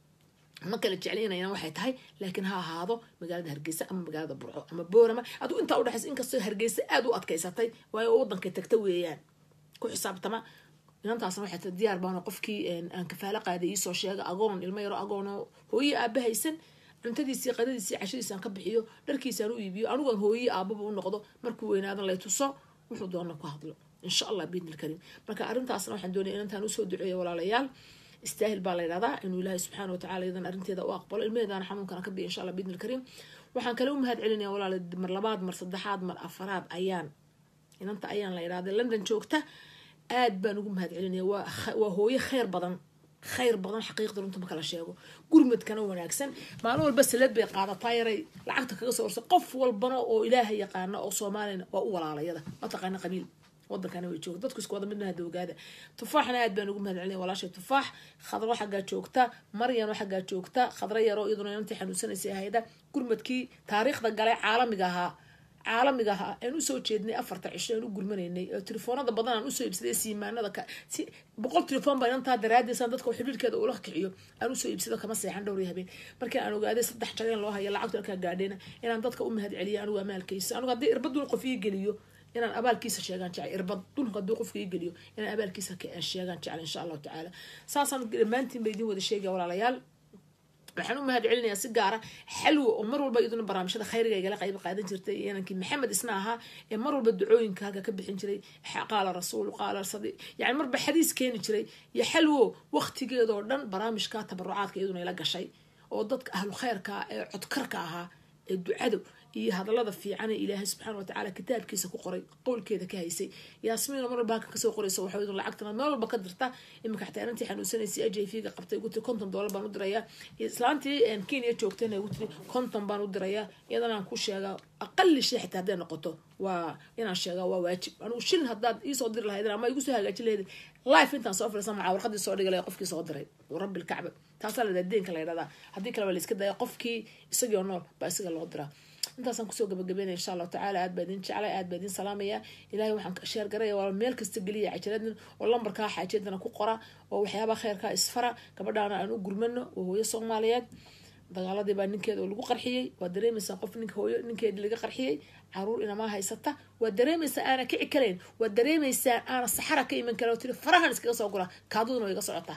ma kala jeclaynayana waxay tahay laakiin ha ahaado magaalada hargeysa ama magaalada burco ama boorama adigu intaa udhexaysa inkastoo hargeysa aada u adkaysatay waayo wadankay tagta weeyaan ku xisaabtama inantaasna waxay tahay diyaar baana qofkii aan kafaalo qaaday iisoo sheega agoon ilmo yaro agoon oo hooye aaba haysan cuntadiisii qadadiisii cashadiisaan ka bixiyo dharkiisaan u iibiyo anigoon hooye aababa u noqdo markuu weynaadan lay tuso wuxuu doona ku hadlo insha allah biidnil karim marka arrintaasna waxaan doonaya inantaan usoo duceeyo walaalayaal istaahil baa la yidhahdaa inuu ilaahay subxaana watacala iyadan arrinteeda u aqbalo ilmaheedaana xanuunkana ka biya insha allah biidnil karim waxaan kale u mahad celinaya walaala mar labaad mar saddexaad mar afaraad ayaan inanta ayaan la yidhahda london joogta aad baan ugu mahad celinaya waa waa hooyo kheyr badan khayr badan xaqiiqda runta ma kala sheego gurmadkana wanaagsan maalin walba salad bay qaadataa yaray lacagta kaga soo orsa qof walbana oo ilaahay yaqaana oo soomaalina waa u walaalayada ma taqaana qabiil wadankana way joogta dadku isku wada midna hada ogaada tufaaxna aad baan ugu mahad celinaya walaashay tufaax khadro xaggaa joogta maryano xaggaa joogta khadro yaroo iyaduna inantii xanuunsanaysay ahayda gurmadkii taariikhda galay caalamiga ahaa caalamiga ahaa aan usoo jeednay afarta cisho aan u gurmanaynay oo telefoonada badan aan usoo iibsaday siimaanada si boqol telefoon baa inantaa daraadiisan dadka xiriirkeeda ula kiciyo aan usoo iibsado kama seexan dhowr habeen markii aan ogaaday saddex jareen loo haya lacagtu alkaa gaadhayna inaan dadka u mahad celiyo anigu amaalkaysa anigu haddii irbadun qof ii geliyo inaan abaalkiisa sheegaan jecel irbad dulka hadduu qofka ii geliyo inaan abaalkiisa sheegaan jecel insha allahu tacaala saasaan dhammaantiin ba idin wada sheegaya walaalayaal waxaan u mahad celinayaa si gaara xalwo oo mar walba iyaduna barnaamijyada khayriga igala qayb qaadan jirtay inankii maxamed isna ahaa ee mar walba ducooyinka halka ka bixin jiray qaala rasuul qaala sadi yani marba xadiis keeni jiray iyo xalwo waqtigeedoo dhan barnaamijka tabarucaadka iyaduna ila gashay oo dadka ahlu khayrka ee codkarka ahaa ee ducado iyo hadalada fiican ee ilaahay subxaana watacaala kitaabkiisa ku qoray qowlkeeda ka haysay yaasmiina mar walba halkan kasoo qoraysa waxaa idin lacagtana meel walba ka dirta iminka xataa inantii xanuunsanaysay a j v ga qabtay ugu tiri konton doolar baan u dirayaa islaantii kenya joogtayna ugu tiri konton baan u dirayaa iyadana aan ku sheegaa aqali shay xitaa hadday noqoto waa inaan sheegaa waa waajib anigu shilin haddaad iisoo diri lahayd ama igu soo hagaajin lahayd life intaan soo firisan macaa warqadii soo dhigay qofkii soo diray rabbi lkacba taasaa la deenka la yidhahdaa haddii kale waa la iska daya qofkii isagii oo nool baa isaga loo diraa intaasaan kusoo gabagabeynaya insha allahu tacaala aad baa idin jeclay aad baa idin salaamaya ilahay waxaan sheer garaya waa meel kasta geliya cajaladin oo lambarkaa xaajadana ku qora oo waxyaabaha kheyrkaa isfara gabadhaana aan u gurmano oo hooyo soomaaliyeed dagaaladii baa ninkeeda oo lagu qarxiyey waa dareemaysaa qof ninka hooyo ninkeedii laga qarxiyey caruur inamaa haysata waa dareemaysaa aana kici karayn waa dareemaysaa aana saxara ka iman kara oo tiri farahan iskaga soo gura kaaduduna way iga socotaa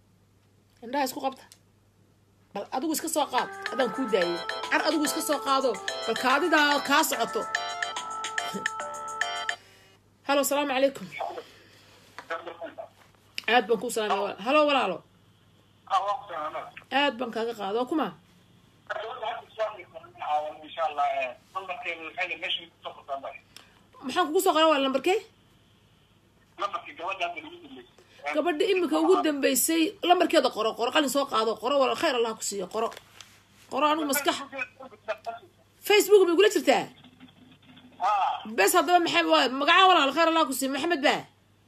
indhaha isku qabta bal adigu iska soo qaad adaan kuu daayay car adigu iska soo qaado bal kaadidaa kaa socoto halo asalaamu calaykum aad baan kuu salaamaya halo walaalo aad baan kaaga qaado waa kuma maxaan kugu soo qora waa lambarkee gabadha imika ugu dambeysay lambarkeeda qoro qoro qalin soo qaado qoro wal khayr allah ku siiyo qoro qoro anigu maskax facebook ma igula jirtaa bes haddaba maxay waa magaca walaal khayr allah ku siiyo maxamed ba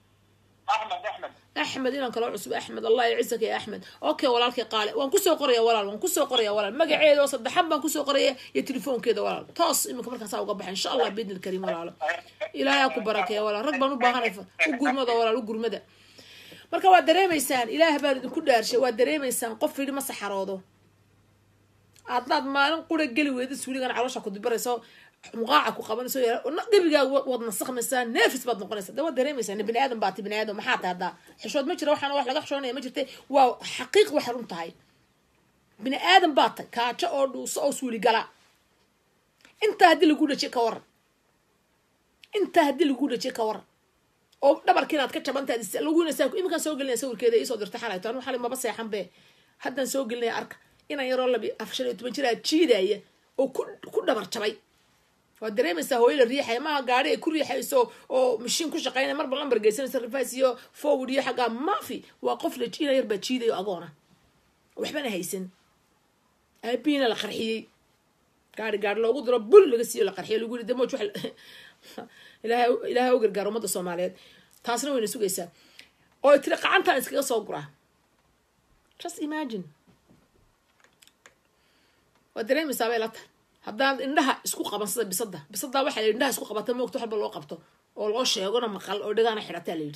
axmed inaan kaloo cusub axmed allah yacizaka ya axmed okay walaalkay qaale waan kusoo qoraya walaal waan kusoo qoraya walaal magaceeda oo saddexan baan kusoo qoraya iyo telefoonkeeda walaal toos iminka markaasaa uga baxa insha allah biidni lkariim walaalo ilaahay ku barakeeya walaal rag baan u baahanay u gurmada walaal u gurmada marka waad dareemaysaan ilaah baan idinku dhaarshay waad dareemaysaan qof yidhi ma saxaroodo haddaad maalin qura geli weydid suuligan caloosha ku dibarayso muqaaca ku qabanayso gebigaa waad nasakmaysaa neefis baad noqonaysaa de waad dareemaysaa bini aadan baati bini aadan maxaa tahay haddaa xishood ma jira waxaana wax laga xishoonaya ma jirta waa xaqiiq waxay run tahay bini aadan baa tahay kaajo oo dhuuso oo suuli gala intaa haddii lagu dhajiye ka waran intaa haddii lagu dhajiye ka waran oo dhabarka inaad ka jabantaad lagunasa iminkaan soo gelinaya sawirkeeda iisoo dirta xalayto anu xalay maba seexan be haddaan soo gelinaya arka inaan yaroo labi afar shan iyo toban jir aad jiidaya oo ku ku dhabar jabay waad dareemaysaa hooyo la riixaya maaha gaari ay ku riixayso oo mashiin ku shaqeynaya marba lambar geysanaysa rifas iyo forward iyo xaggaa maafi waa qof la ina yar baa jiidayo agoona waxbana haysan aabihiina la qarxiyey gaari gaari loogu diro bul laga siiyo la qarxiyo lagu yiri damoj wax ilaahay ilaahay u gargaar ummadda soomaaliyeed taasna wayna sugaysaa oo tiri qacantaan iskaga soo guraa just imagine waad dareemaysaa bay la tahay haddaan indhaha isku qaban sida bisada bisada waxaa la yidhi indhaha isku qabata moogta waxba loo qabto oo loo sheegona maqal oo dhagaana xidhataa la yidhi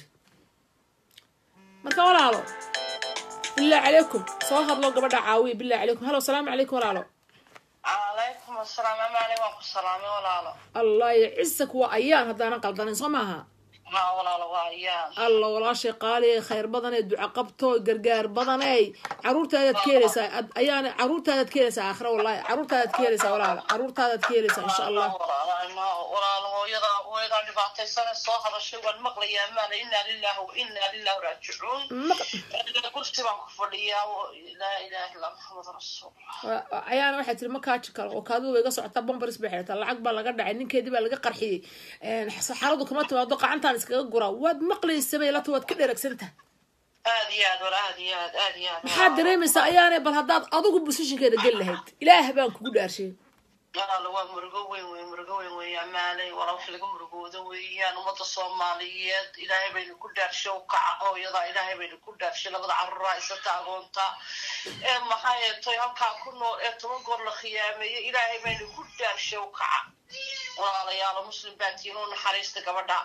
marka walaalo billah calaykum soo hadlo gabadha caawiya billah calaykum halo salaamu calaykum walaalo calaykum asalaam amaale waan ku salaamay walaalo allah yacisak waa ayaan haddaanan qaldanayn soo maaha haa walaalo waa ayaan alla walaashay qaaliye khayr badanee duca qabto gargaar badaney caruurtaadaad ka helaysaa ad- ayaana caruurtaadaad ka helaysaa aakhira wallahi caruurtaadaad ka helaysaa walaala caruurtaadaad ka helaysaa insha allah walaalo hooyada hooyadaa dhibaataysane soo hadashay waan maqlayaa amaale inaa lillahi wa inaa lillahi raajicuun Maq- kursi baan ku fadhiyaa laa ilaha illa maxamed rasuulullah Wa- wa- ayaana waxay tiri ma kaaji karo oo kaadu way iga socotaa bombaris bay xidhataa lacag baa laga dhacay ninkeedii baa laga qarxiyey Een, saxaradu kama timaado qacantaan iskaga guraa waad maqlaysa bay lata waad ka dheregsantaha aad iyo aad wala aad iyo aad aad iyo aad maxaad dareemaysaa ayaane bal haddaad adigu busishinkeeda geli lahayd ilaah baan kugu dhaarshay walaalo waa murugo weyn weyn murugo weyn weyn amaaley walaa wax laga murugoodo weeyaan ummadda soomaaliyeed ilaahay baynu ku dhaarshay u kaca hooyada ilaahay baynu ku dhaarshay labada caruuraa isata agoonta ee maxaa yeetay halkaa ku nool ee toban goor la khiyaameeyey ilaahay baynu ku dhaarshay u kaca walaalayaalo muslim baa tihiin u naxariista gabadha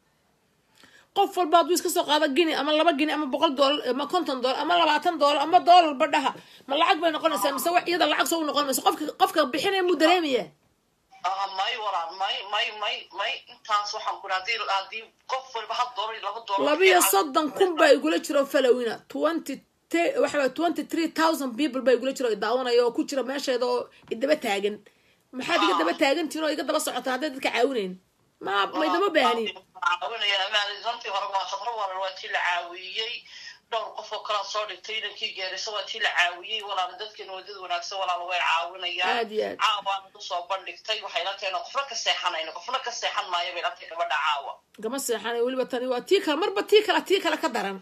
qof walba hadduu iska soo qaado gini ama laba gini ama boqol doolar ama konton doolar ama labaatan doolar ama doolar badhaha ma lacag bay noqonaysaa mise wax iyada lacag soo u noqon mayso qofka qofka bixinaya muu dareemaya ah may walaal may may may may intaas waxaan ku hadii hadii qof walba hal doolar iyo laba doolar labiyo soddon kun baa igula jiro falowina twenty waxa twenty three thousand people baa igula jiro oo daawanaya oo ku jira meesheeda oo idaba taagan maxaad iga daba taagantihin oo iga daba socotaan hadday dadka caawinayn ma maydama baahnin caawinaya amaalizantii hore waa khadro walaal waa tii la caawiyey dhowr qof oo kalaa soo dhigtay inankii geerisa waa tii la caawiyey walaal dadkeena wadada wanaagsan walaal way caawinayaan Aad iyo aad. caawaan usoo bandhigtay waxay la tahay qofna ka seexanayna qofna ka seexan maayo bay la tahay gabadha caawa gama seexanay weliba tani waa tii kale marba tii kale tii kale ka daran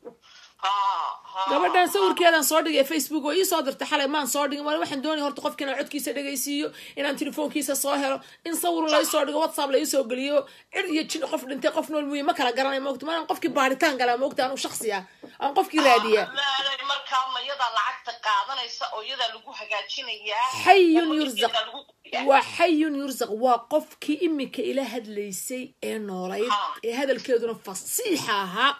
ha ha gabadhan sawirkeedan soo dhigay facebook oo ii soo dirtay xalay maan soo dhigin wali waxaan doonaya horta qofka inaan codkiisa dhegaysiiyo inaan telefoonkiisa soo helo in sawir lai soo dhigo whatsapp lai soo geliyo cir iyo jin qof dhintay qof nool muuye ma kala garanay moogta maaan qofkii baaritaan galaa moogta anu shaksi ah aan qofkii raadiyaa maalay markaa ma yadaa lacagta qaadanaysa oo yadaa lagu hagaajinayaa Xayun oo yurzaq. yadaa lagu qoriyaa. waa xayun yursaq waa qofkii imika ila hadlaysay ee noolayd ee hadalkeeduna fasiixa ahaa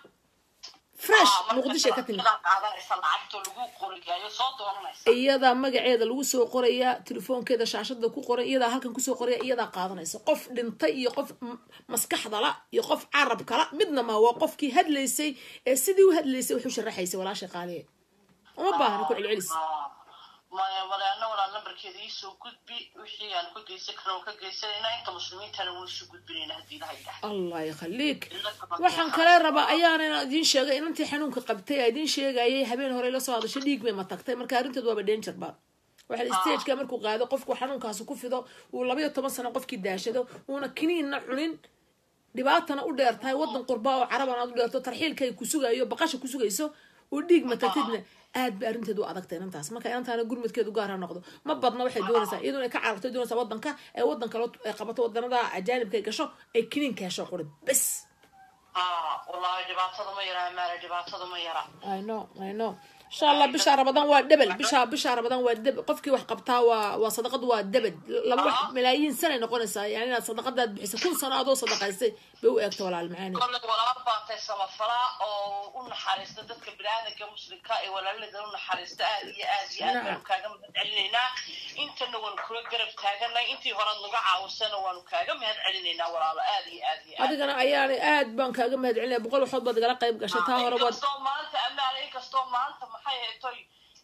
fresh Ah, marka muqdishay ka timid yadaa qaadanaysa lacagtoo lagu qorigaayo soo doonanaysa iyadaa magaceeda lagu soo qorayaa telefoonkeeda shaashada ku qoran iyadaa halkan kusoo qoraya iyadaa qaadanaysa qof dhintay iyo qof m- maskaxdala iyo qof carabkala midna ma waa qofkii hadlaysay ee sidii u hadlaysay wuxuu sharaxaysay walaashay qaaliye uma baahna ku celcelis maya walaana walaa nambarkeeda iisoo gudbi wixii aan ka geysan karna waan ka geysanayna inta muslimiintana waan isu gudbinayna haddii ilaha yidhaah allah yakhaliik waxaan kale rabaa ayaana inaan idiin sheegay inantii xanuunka qabtay aa idiin sheegayay habeen hore la soo hadashay dhiig bay ma tagtay marka arrinteed waaba danger ba waxa la stageka markuu qaado qofku xanuunkaasi ku fido uu labayo toban sano qofkii daashado uuna kiniinna cunin dhibaatana u dheer tahay wadan qurba oo carabana aad u dheerto tarxiilka ay ku sugayo baqasha ku sugayso uu dhiig matagtidna aad ba arrinteedu u adagtay inantaas marka inantaana gurmadkeedu gaar ha noqdo ma badna waxay doonaysaa iyaduna ay ka cararto doonaysaa wadanka ee wadan kale ay qabato wadanada ajaanibka ay gasho ay kiniinka hesho quri bes ah wallaahi dhibaatada ma yara maala dhibaatada ma yara I know, I know. insha allah bisha ramadaan waa debel bisha bisha ramadaan waa debel qofkii wax qabtaa waa waa sadaqad waa debel laba wax malaayiin sanay noqonaysaa yani inaad sadaqadaad bixiso kun sano adoo sadaqaystay bay u eegto walaal macaani kolley walaal baatay samafalaa oo u naxariista dadka biniaadanka muslimka ee walaalada u naxariista aad iyo aad iyo aad baanu kaaga mahad celinaynaa intana waanu kula garab taaganay intii horead naga caawisana waanu kaaga mahad celinaynaa walaalo aad iyo aad iyo aad adigana ayaana aad baan kaaga mahad celinaya boqol waxood baad igala qayb gashay taa hore waad inkastoo maanta amaana inkastoo maanta maxay haytoy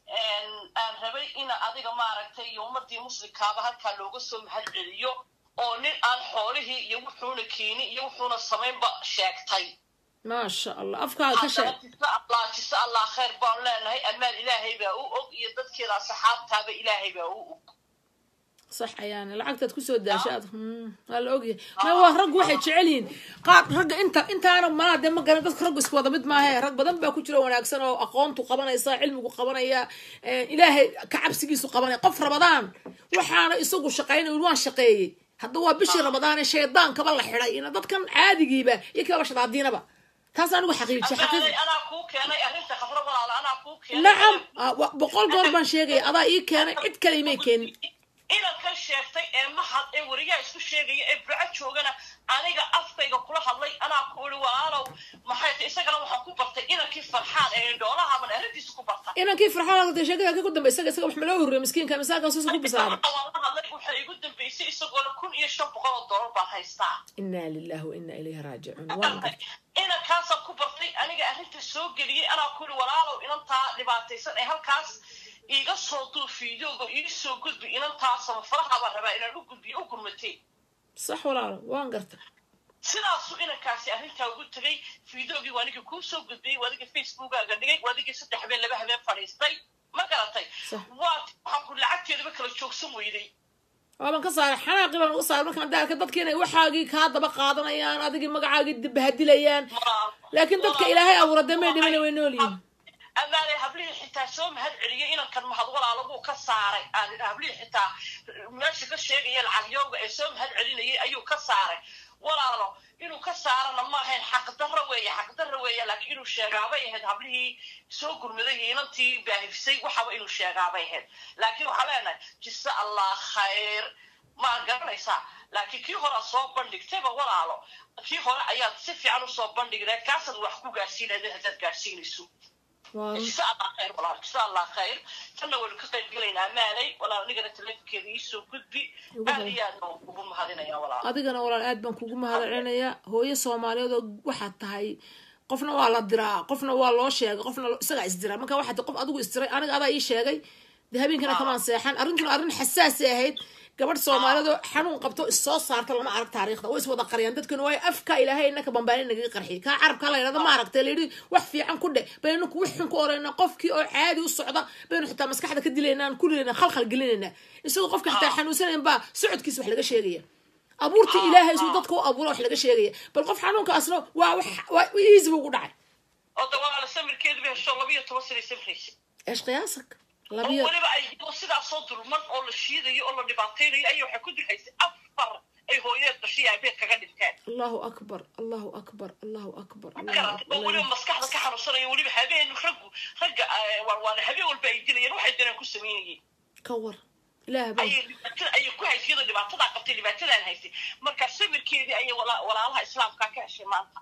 aan rabay ina adiga maaragtay iyo ummadii muslimkaaba halkaa looga soo mahad celiyo oo nin aan xoolihii iyo wuxuuna keeni iyo wuxuuna samaynba sheegtay maasha allah afkaaga ka sheeg jisa allah jisa allah khayr baan leenahay amaan ilaahay baa u og iyo dadkeeda asxaabtaaba ilaahay baa u og sax ayaana lacagtaad kusoo daashay aad hmm, waa la ogyahay ma waa raggu waxay jecel yihiin qaar ragga inta intaana malaa dee ma garan dadka raggu isku wada mid maahe rag badan baa ku jira wanaagsan oo aqoontu qabanaysa cilmigu qabanaya eh, ilaahay ka cabsigiisu qabanaya qof rabadaan waxaana isagu shaqaynay waan shaqeeyey hadda waa bishii ramadaan ee shaydaankaba la xidhay ina dadkan caadigiiba iyo kiaba shadaadiinaba taas anigu xaqiijiyay xaqiiq Amaalay, anaa kuu keenay arrinta khafro walaala anaa kuu keenay nacam ah, wa- boqol goor baan sheegaya adaa ii keenay cid kale imay keenin inaad ka sheegto isku sheegaya ee burco joogana aniga afkayga kula hadlay anaa ku iri walaalow maxay tahay isagana waxaan ku bartay inankii farxaan ee indhoolahaban arrintiisa ku barta inankii farxaan ka sheekada ka ku dambe isaga isaga wax ma loo horreeyay miskiinka misaakaas ku bisaara waan la hadlay waxay igu dambeysay isagoona kun iyo shan boqol oo doolar baan haystaa inaa lillahi wa inaa ilayhi raajicuun waan gartay inankaasaan ku bartay aniga arrinta soo geliyey anaa ku iri walaalow inantaa dhibaataysan ee halkaas iiga soo duu fiidooga ii soo gudbi inantaasaba faraha baan rabaa inaan u gudbiyo u gurmatay sax walaalo waan gartay sidaasuu inankaasi arrintaa ugu tegay fiidoogii waa anigii kuu soo gudbiyey waa adigii facebookaaga dhigay waa adigii saddex habeen laba habeen fadhiistay ma garatay Sax. waa waxaan ku lacagteedaba kala joogsan weyday waaban ka saaray xanaaqii baan uga saaray markaan daarka dadki inay waxaagii kaa daba qaadanayaan adigii magacaagii dib bahadilayaan laakiin dadka ilaahay abuura dee may dhimana way nool yihiin amaanay hablihii xitaa soo mahad celiyey inankan mahad walaalabuu ka saaray aan hablihii xitaa meesha ka sheegaya lacagyooga ee soo mahad celinayay ayuu ka saaray walaalo inuu ka saarana ma ahayn xaqdarra weeye xaqdarra weeye laakiin inuu sheegaabay ahayd hablihii soo gurmaday iyo inantii baahifsay waxaba inuu sheegaabay ahayd laakiin waxaa leenahay jisa allah khayr ma garanaysaa laakiin kii hore aad soo bandhigtayba walaalo kii hore ayaad si fiican usoo bandhignayd kaasaad wax ku gaarsiinayd haddaad gaarsiinayso waa jisa allah khayr walaal jisa allah khayr tanna waynu ka qayb gelaynaa maalay walaal anigana telefonkeeda iisoo gudbi aad iyo aad baan ugu mahadinaya walaal adigana walaal aad baan kugu mahadcelinayaa hooyo soomaaliyeed oo waxaad tahay qofna waa la diraa qofna waa loo sheegay qofna lo- isagaa isdiraa marka waxaad tahay qof adigu isdiray aniga adaa ii sheegay dee habeenkana kamaan seexan arrintuna arrin xasaasi ahayd gabadh soomaaliyeed oo xanuun qabto issoo saarta lama arag taariikhda way iswada qariyaan dadkuna waayo afka ilaahay inaka bambaani nagaga qarxiyay kaa carabka la yidhahda ma aragtay layidhi wax fiican ku dheh baynu ku wixun ku orayna qofkii oo caadi u socda baynu xitaa maskaxda ka dilaynaa aan kulilaynaa khalkhal gelinaynaa isagoo qofka xitaa xanuunsanayn baa socodkiisa wax laga sheegaya abuurta ilaahay isuu dadka u abuura wax laga sheegaya bal qof xanuunkaasna waa wax waa easy buu ugu dhacay oo de walaala samirkeedu bay hesho laba iyo toban sanay samraysa eesh qiyaasak oo labiyo weliba ay iyadoo sidaasoo dulman oo la shiidayo oo la dhibaataynayo ayay waxay ku dirhaysay afar ay hooyadeed dhashay aabeed kaga dhinteen allahu akbar allahu akbar allahu akbar ma garatay oo weliba maskaxda ka xanuunsanayo weliba habeen raggu ragga eh, waa- waana habeen walba ay dilayeen waxay direen ku samaynayeen ka war ilaah baa ayay dhibaatada ayay ku haysay iyadoo dhibaatadaa qabtay dhibaatadaan haysay marka samirkeedii ayay wala- walaalaha islaamka ka heshay maanta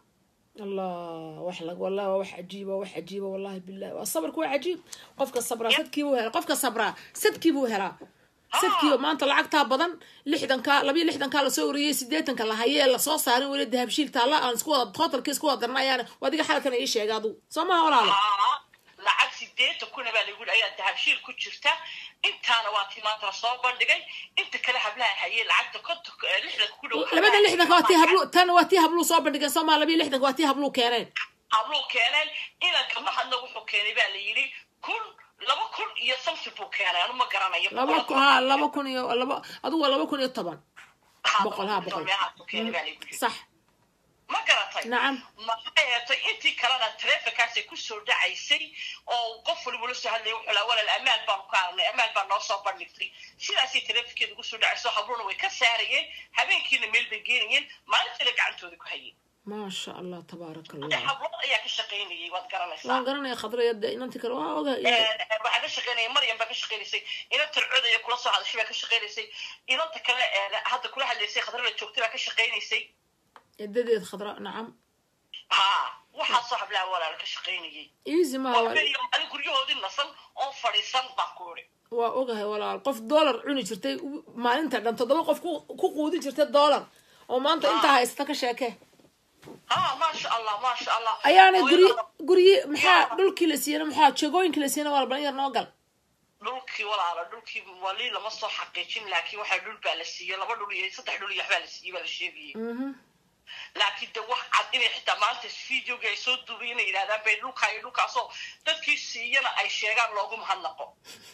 allah wax lag wallahi waa wax cajiiba wax cajiiba wallahi billahi waa sabarku waa cajiib qofka sabraa sadkiibuu helaa qofka sabraa sadkiibuu helaa sadkiiba maanta lacagtaa badan lixdanka labiyo lixdankaa lasoo uriyey sideetanka la hayee lasoo saarin weli dahabshiil taalla aan isku wada totalka isku wada darna ayaan adiga xalalkana ii sheega adugu soo maha walaalo Aa, lacag sideetan kuna baa lagu ayaa dahabshiil ku jirta intaana waa tii maanta lasoo bandhigay inta kale hablaha hayay lacagta kontonka eh, lixdanka ku dhow labada lixdanka waa tii hablu tan waa tii habluu soo bandhigeen soo maha labiyo lixdanka waa tii habluu keeneen habluu keeneen inanka mahadna wuxuu keenay baa la yidhi kun laba kun iyo something buu keenay anu ma garanayo laba kun ha laba kun iyo laba adigu waa laba kun iyo toban boqol, ha, boqol. meelahaasuu keenay baa lagu yidhi sax ma garatay nacam maxay heetay intii kalena taleefonkaasay kusoo dhacaysay oo qof waliba la soo hadlaya wuxuu laa walal amaal baanu ka aragnay amaal baa noo soo bandhigtay sidaasay taleefonkeeda kusoo dhacayso habluna way ka saarayeen habeenkiina meel bay geenayeen maalintiina gacantooda ku hayeen maasha allah tabaaraka de allah hablood ayaa ka shaqaynayay waad garanaysaa waan garanaya khadraya de inanti kale waa oga waxaa ka shaqaynaya maryam baa ka shaqaynaysay inanta codaya kula soo hadashay baa ka shaqaynaysay inanta kale ee hadda kula hadlaysay khadrala joogtay baa ka shaqaynaysay edadeed khadra nacam ha waxaasoo hablaha walaala ka shaqaynayay easy maha waa waa beriyo maalin guryahoodii nasan oo fadhiisan baa ku iri waa ogahay walaal qof dollar cuni jirtay u- maalinta dhan toddoba qof ku ku quudi jirtay dollar oo maanta intaa haysata ka sheeke ha maasha allah maasha allah ayaana guryi Hooyada- guryi maxaa dhulkii la siiyana maxaa jegooyinkii la siiyana waa balan yar noo gal dhulkii walaala dhulkii wali lama soo xaqiijin laakiin waxaa dhul baa la siiyey laba dhul iyo saddex dhul iyo waxbaa la siiyey baa la sheegayay Mhm. laakiin de wax cad inay xitaa maanta videoga ay soo duubay inay yidhahdaan bay dhulkaa iyo dhulkaasoo dadkii siiyana ay sheegaan loogu mahadnaqo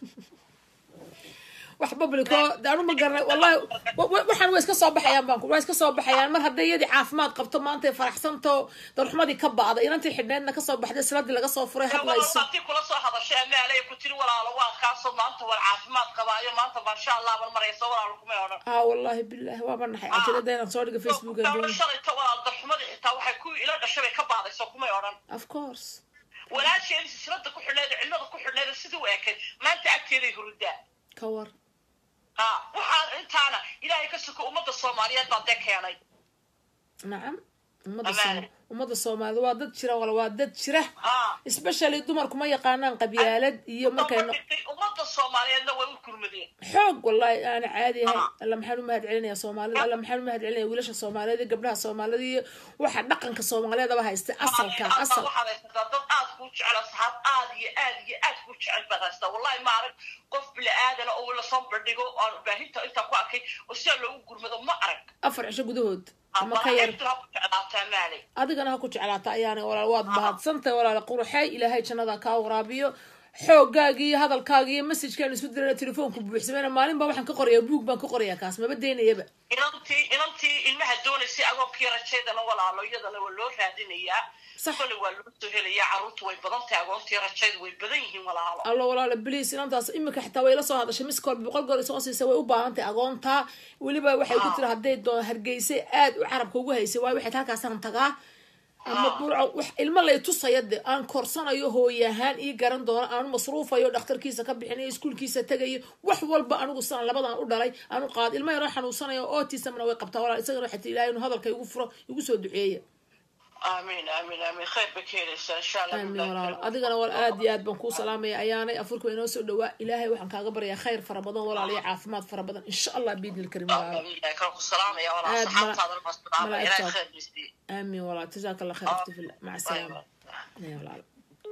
wax publico de anu ma garanay wallahi wa- wa- waxaan way iska soo baxayaan baan ku waa iska soo baxayaan mar hadday iyadii caafimaad qabto maanta ay faraxsanto darxumadii ka ba'da inantii xidhneedna kasoo baxday siladii laga soo furay hadlayso walaaltii kula soo hadashay amaalay ku tiri walaalo waa kaasoo maanta war caafimaad qabaayo maanta maasha allah ban maraysa walaalo kumay odhan aa wallahi billahi waaba naxay cajalada inaan soo dhiga facebookan Gabadha doon shalayta walaal darxumadii xitaa waxay ku ila dhashay bay ka baadayso kumay odhan of course walaasheedii silsilada ku xidhneed cilmada ku xidhneed sidii u eekayd maanta agteeday hurudaa ka war ha waxaan intaana ilaahay ka suko ummadda soomaaliyeed baa dee keenay nacam ummadda Amaane. Sooma- ummadda soomaalida waa dad jira wala waa dad jira ha especially dumarku ma yaqaanaan qabyaalad iyo markay no- dhintay ummadda soomaaliyeedna way u kurmadeen xoog wallahi aana caadi ahay alla maxaan u mahad celinaya soomaalida alla maxaan u mahad celinaya wiilasha soomaaliyeed iyo gabdhaha soomaalida iyo waxa dhaqanka soomaaliyeedaba haysta asalka Hadda asal waxaad haysataa dad aad kuu jecel asxaab aad iyo aad iyo aad kuu jecel baad haystaa wallahi ma arag qof bili aadana oo lasoo bandhigo aan baahinta intaa ku arkay oo sidaa loogu gurmado ma arag afar cisho gudahood ama ka yar malaa'igtuna ha ku jeclaataa maalay adigana ha ku jeclaata ayaana walaal waad mahadsantahay walaal quruxay ilaahay jannada kaa waraabiyo xoogaaga iyo hadalkaaga iyo messajkaan isku dirana telefoonku buuxsameyna maalin baa waxaan ka qorayaa buug baan ka qorayaa kaas maba daynayaba inantii inantii ilmaha doonaysay agoonkii rajaydana walaalo iyadana waa loo raadinayaa Sax. kole waa loo soo helayaa carruurtu way badan tahay agoontii rajayda way badan yihiin walaalo allo walaala bliis inantaas imika xitaa way la soo hadashay miskool boqol goor isoo siisay way u baahan tahay agoontaa weliba waxay ku tiri hadday doon hargeysay aad u carabka ugu haysay waayo waxay halkaasaan tagaa ama burco wax ilmo lay tusaya de aan korsanayo hooyahaan ii garan doono aanu masruufayo dhakhtarkiisa ka bixinayo iskuulkiisa tegayo wax walba anigu sidan labadan u dhalay aanu qaad ilmo yaroo xanuunsanayo ootisamna way qabtaa walaal isagana waxay tii ilaahay inuu hadalka igu furo igu soo duceeya amiin amiin amiin khayr ba ka helaysaa insha allah aamin walaal adigana wal aad iyo aad baan kuu salaamaya ayaanay afurka inoo soo dhawaa ilaahay waxaan kaaga baryaa khayr fara badan walaal iyo caafimaad fara badan insha allah biidni lkarim walaal kan ku salaamaya walaa Aad ma- saxaabtaadana baa salaamaya ilaahay malaa'igtaad. khayr bisiiye aamin walaal jazaaka allah khayr akhti fillah maca salaama ya walaal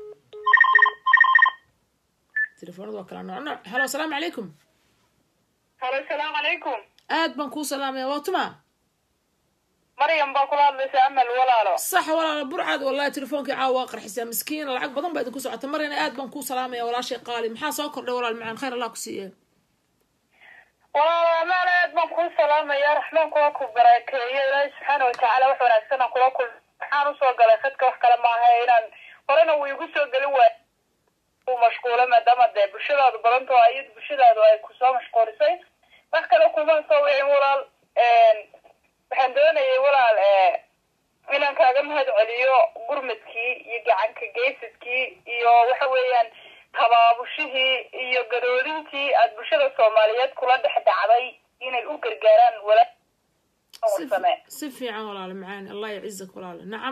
telefoonadu waa kala nooc nooc halo asalaamu calaykum halo salaamu calaykum aad baan kuu salaamaya waa tuma maryam baa kula hadlaysa amal walaalo sax walaal burcad wallahi telefoonkii caawa waa qarxisaa miskiin lacag badan baa idinku socota marina aad baan kuu salaamaya walaashay qaali maxaa soo kordhay walaal macaan khayr allah ku siiye walaalo amaan aad baan kuu salaamaya raxmaan kula ku barakeeyo ilaahi subxaana watacaala wax wanaagsan aan kula kul waxaan usoo galay khadka wax kale maaha inaan horena wuu igu soo gelin waay uu mashquula maadaama dee bulshadaadu badanto ayad bulshadaadu ay kusoo mashquulisay wax kale kuma soo wicin walaal waxaan doonayay walaal inaan kaaga mahad celiyo gurmadkii iyo gacanka geysadkii iyo waxa weeyaan tabaabushihii iyo gadoodintii aada bulshada soomaaliyeed kula dhex dhacday inay u gargaaraan walaa si same si fiican walaal macaan allah yacizak walaal nacam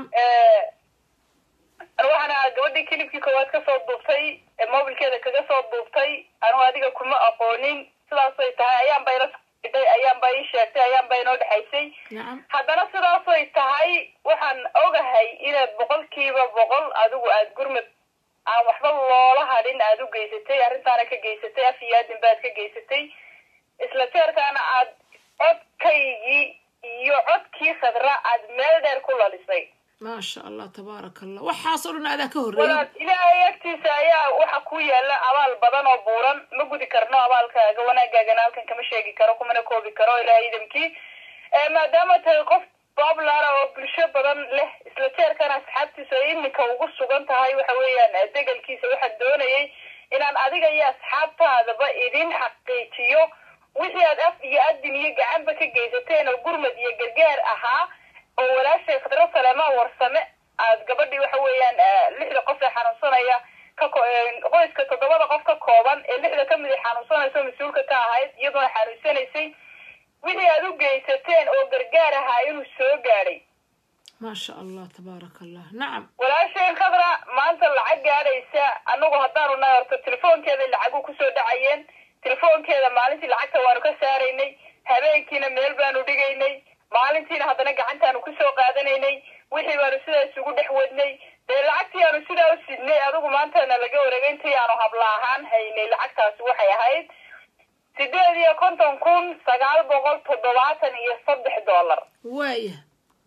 waxaan ahaa gabadhii kilibkii koowaad kasoo duubtay ee mobilkeeda kaga soo duubtay anigu adiga kuma aqoonin sidaasay tahay ayaan bay la socday ayaan bay ii sheegtay ayaan bay inoo dhexaysay nacam haddana sidaasay tahay waxaan ogahay inaad boqolkiiba boqol adigu aada gurmad aan waxba loola hadhin aada u geysatay arrintaana ka geysatay af iyo aadin baad ka geysatay isla jeerkaana aad codkaygii iyo codkii khadra aad meel dheer ku lalisay maasha allah tabaaraka allah waxaasoo dhan adaa ka horreeyay walaal ilaahay agtiisa ayaa waxa ku yaala abaal badan oo buuran ma gudi karno abaalkaaga wanaagaagana halkan kama sheegi karo kumana koobi karo ilaahay idamkii maadaama tahay qof bablara oo bulsho badan leh isla jeerkana asxaabtiisa ay iminka ugu sugan tahay waxa weeyaan degelkiisa waxaan doonayay inaan adiga iyo asxaabtaadaba idin xaqiijiyo wixii aad af iyo adin iyo gacanba ka geysateen oo gurmad iyo gargaar ahaa oo walaashay khadro saleemaan warsame aad gabadhii waxa weeyaan lixda qof ee xanuunsanaya ka qoyska toddobada qof ka kooban ee lixda kamid ay xanuunsanayso mas-uulka ka ahayd iyadoona xanuunsanaysay wixii aad u geysateen oo gargaar ahaa inuu soo gaadhay maasha allah tabaaraka allah nacam walaasheen khadra maanta lacag gaadhaysa anagu haddaanu nahay horto telefoonkeeda lacagu kusoo dhacayeen telefoonkeeda maalintii lacagta waanu ka saaraynay habeenkiina meel baanu dhigaynay maalintiina haddana gacantaanu kusoo qaadanaynay wixii baanu sidaa isugu dhex wadnay dee lacagtii aanu sidaa u sidnay adigu maantana laga wareegay intii aanu habla ahaan haynay lacagtaasi waxay ahayd sideed iyo konton kun sagaal boqol toddobaatan iyo saddex dollar waaya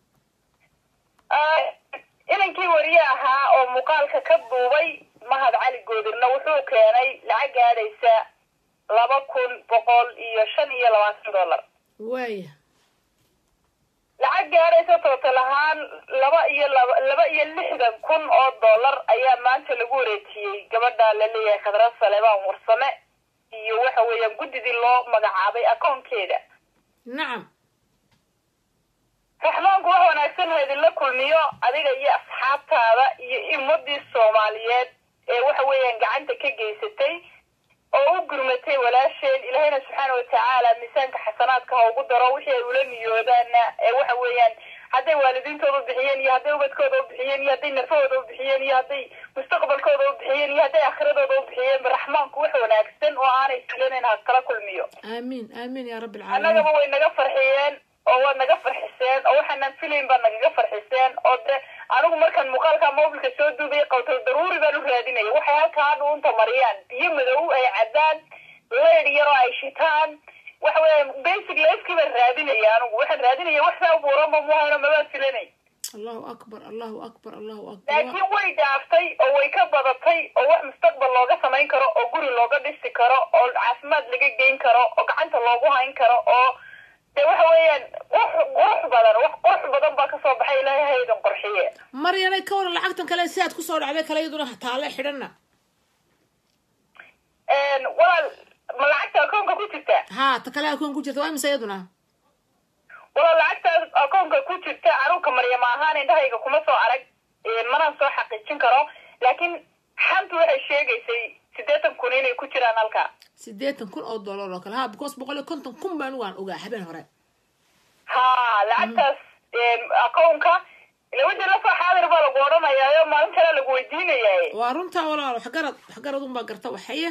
inankii wariye ahaa oo muuqaalka ka duubay mahad cali goodirna wuxuu keenay lacag gaadhaysa laba kun boqol iyo shan iyo labaatan dollar waaya lacag gaadhaysa tootal ahaan laba iyo laba laba iyo lixdan kun oo dollar ayaa maanta lagu wareejiyey gabadha laleeyahay khadra saleebaan warsame iyo waxa weeyaan guddidii loo magacaabay akoonkeeda nacam raxmaanku wax wanaagsan ha idinla kulmiyo adiga iyo asxaabtaada iyo ummadii soomaaliyeed ee waxa weeyaan gacanta ka geysatay oo u gurmatay walaasheen ilaahayna subxaana watacaala miisaanka xasanaadka ha ugu daro wixii ay ula niyoodaana ee waxa weeyaan hadday waalidiintooda u bixiyeen iyo hadday ubadkooda u bixiyeen iyo hadday nafahooda u bixiyeen iyo hadday mustaqbalkooda u bixiyeen iyo hadday aakhiradooda u bixiyeen raxmaanku wax wanaagsan oo aanay filanayn ha kala kulmiyo aamiin aamiin yaa rabbi alcaalamiin annagaba way naga farxiyeen oo waad naga farxiseen oo waxaanan filayn baad nagaga farxiseen oo de anigu markaan muuqaalka mobilka soo duubay qawtal daruuri baan u raadinaya waxay halkaa hadha unta mariyaan biyo madow ay caddaan leyd yaroo ay shitaan waxa weya basic lifekii baan raadinaya anigu waxaan raadinaya wax saa buuranba muhayno mabaan filanay allahu akbar allahu akbar allahu akbar laakiin way dhaaftay oo way ka badatay oo wax mustaqbal looga samayn karo oo guri looga dhisi karo oo caafimaad laga geyn karo oo gacanta loogu hayn karo oo de waxa weeyaan wax qurux badan wax qurux badan baa kasoo baxay ilaahay haydan qurxiye maryanay ka waran lacagtan kale si aad kusoo dhacday kale iyaduna taale xidhana walaal ma lacagta akoonka ku jirta haa ta kale akoon ku jirta waa imisa iyaduna walaal lacagta akoonka ku jirta anuunka maryama ahaan indhahayga kuma soo arag manaan soo xaqiijin karo laakiin xantu waxay sheegaysay siddeetan kun inay ku jiraan halka siddeetan kun oo dollar oo kale ha because boqol iyo konton kun baan waan ogaa habeen hore ha lacagtaas akoonka lawada lasoo xaadir baa lagu odhanayaayo maalin kale lagu weydiinayaa waa runtaa walaal waxgarad waxgarad unbaa garta waxaye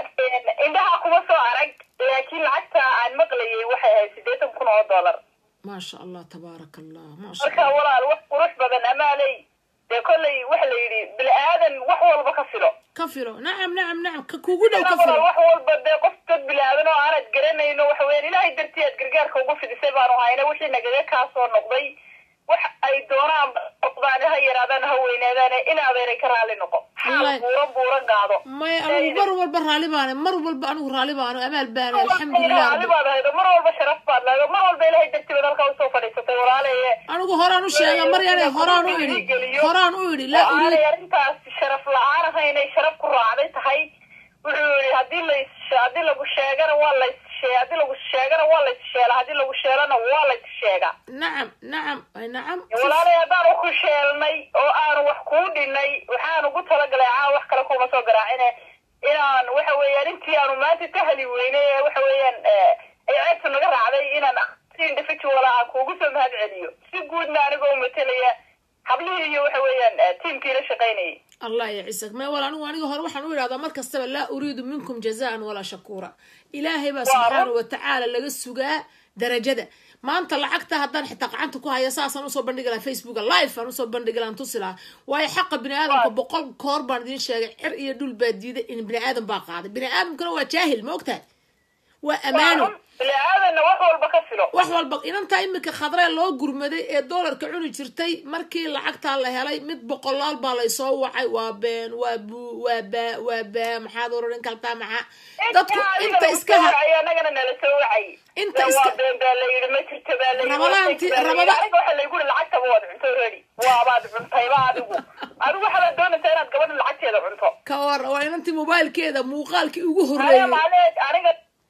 indhaha kuma soo arag laakiin lacagta aan maqlayay waxay ahayd siddeetan kun oo dollar maasha allah tabaaraka allah maasha marka allah walaal wax qurux badan amaaley dee kollay waxa la yidhi bini aadan wax walba ka filo ka filo nacam nacam nacam ka kugu dhow ka walaal filo wax walba dee qof dad bini aadan oo aanad garanayno waxa weeyaan ilaahay dartii aad gargaarka ugu fidisay baanu hayna wixii nagaga kaa soo noqday wax ay doonaan noqdaan ha yaraadaan ha weynaadaan in adeeray ka raalli noqo xaal Wallahi. buuran buuran qaado may anigu mar walba raalli baane mar walba anigu raalli baano amaal baane alxamdulilah raalli rabbi baad haydo mar walba sharaf baad leedo mar walba ilaahay dartii baad halkaa usoo fadhiisatay walaalaye anigu horaan u sheega maryane horaan u idhi horaan u idhi laa oo aanay uriid arrintaas sharaf la-aan ahaynay sharaf ku raacday tahay wuxuu yihi haddii lays haddii lagu sheegana waa lays shee haddii lagu sheegana waa lays sheela haddii lagu sheelana waa lays sheega nacam nacam ay nacam walaalay haddaanu ku sheelnay oo aanu wax kuu dhinay waxaan ugu talagalay caa wax kale kuma soo garaacine inaan waxa weeyaan intii aanu maanta ka heli weynay ee waxa weeyaan ay ceebtu naga raacday inaan si individual aan kuugu soo mahad celiyo si guudna anigoo umatelaya hablihii iyo waxa weeyaan tiimkii la shaqaynayay allah yacisak may wal anigu aniga hore waxaan u idhahdaa mar kastaba laa uriidu minkum jazaan walaa shakuura ilaahay baa subxaana wa tacaala laga sugaa darajada maanta lacagta haddaan xitaa gacanta ku haya saasaan usoo bandhigi lahaa facebooka live aan usoo bandhigi lahaa tusi lahaa waayo xaqa bini aadamka boqol koor baan idiin sheegay cir iyo dhul baa diiday in bini aadam baa qaaday bini aadamkana waa jaahil ma ogtahay waa amaano bini aadanna wax walba ka filo wax walba inantaa imika khadree loo gurmaday ee doolarka cuni jirtay markii lacagtaa la helay mid boqolaal baa laysoo wacay waa been waa bu waa baa waa baa maxaad oran kaltaa maxaa dadku inta iska ha anagana nala soo wacay Inta waa iska- been baa la yidhi ma jirto baa la yidhi Ramadaanti- waa fake baa la yidhi. Ramada- aniga waxa laygu yidhi lacagtaba waad cunto ready waabaad cuntayba adigu adigu waxaad doonaysaa inaad gabadha lacagteeda cunto ka war waa inantii mobailkeeda muuqaalkii ugu aya horreeyay maaleed aniga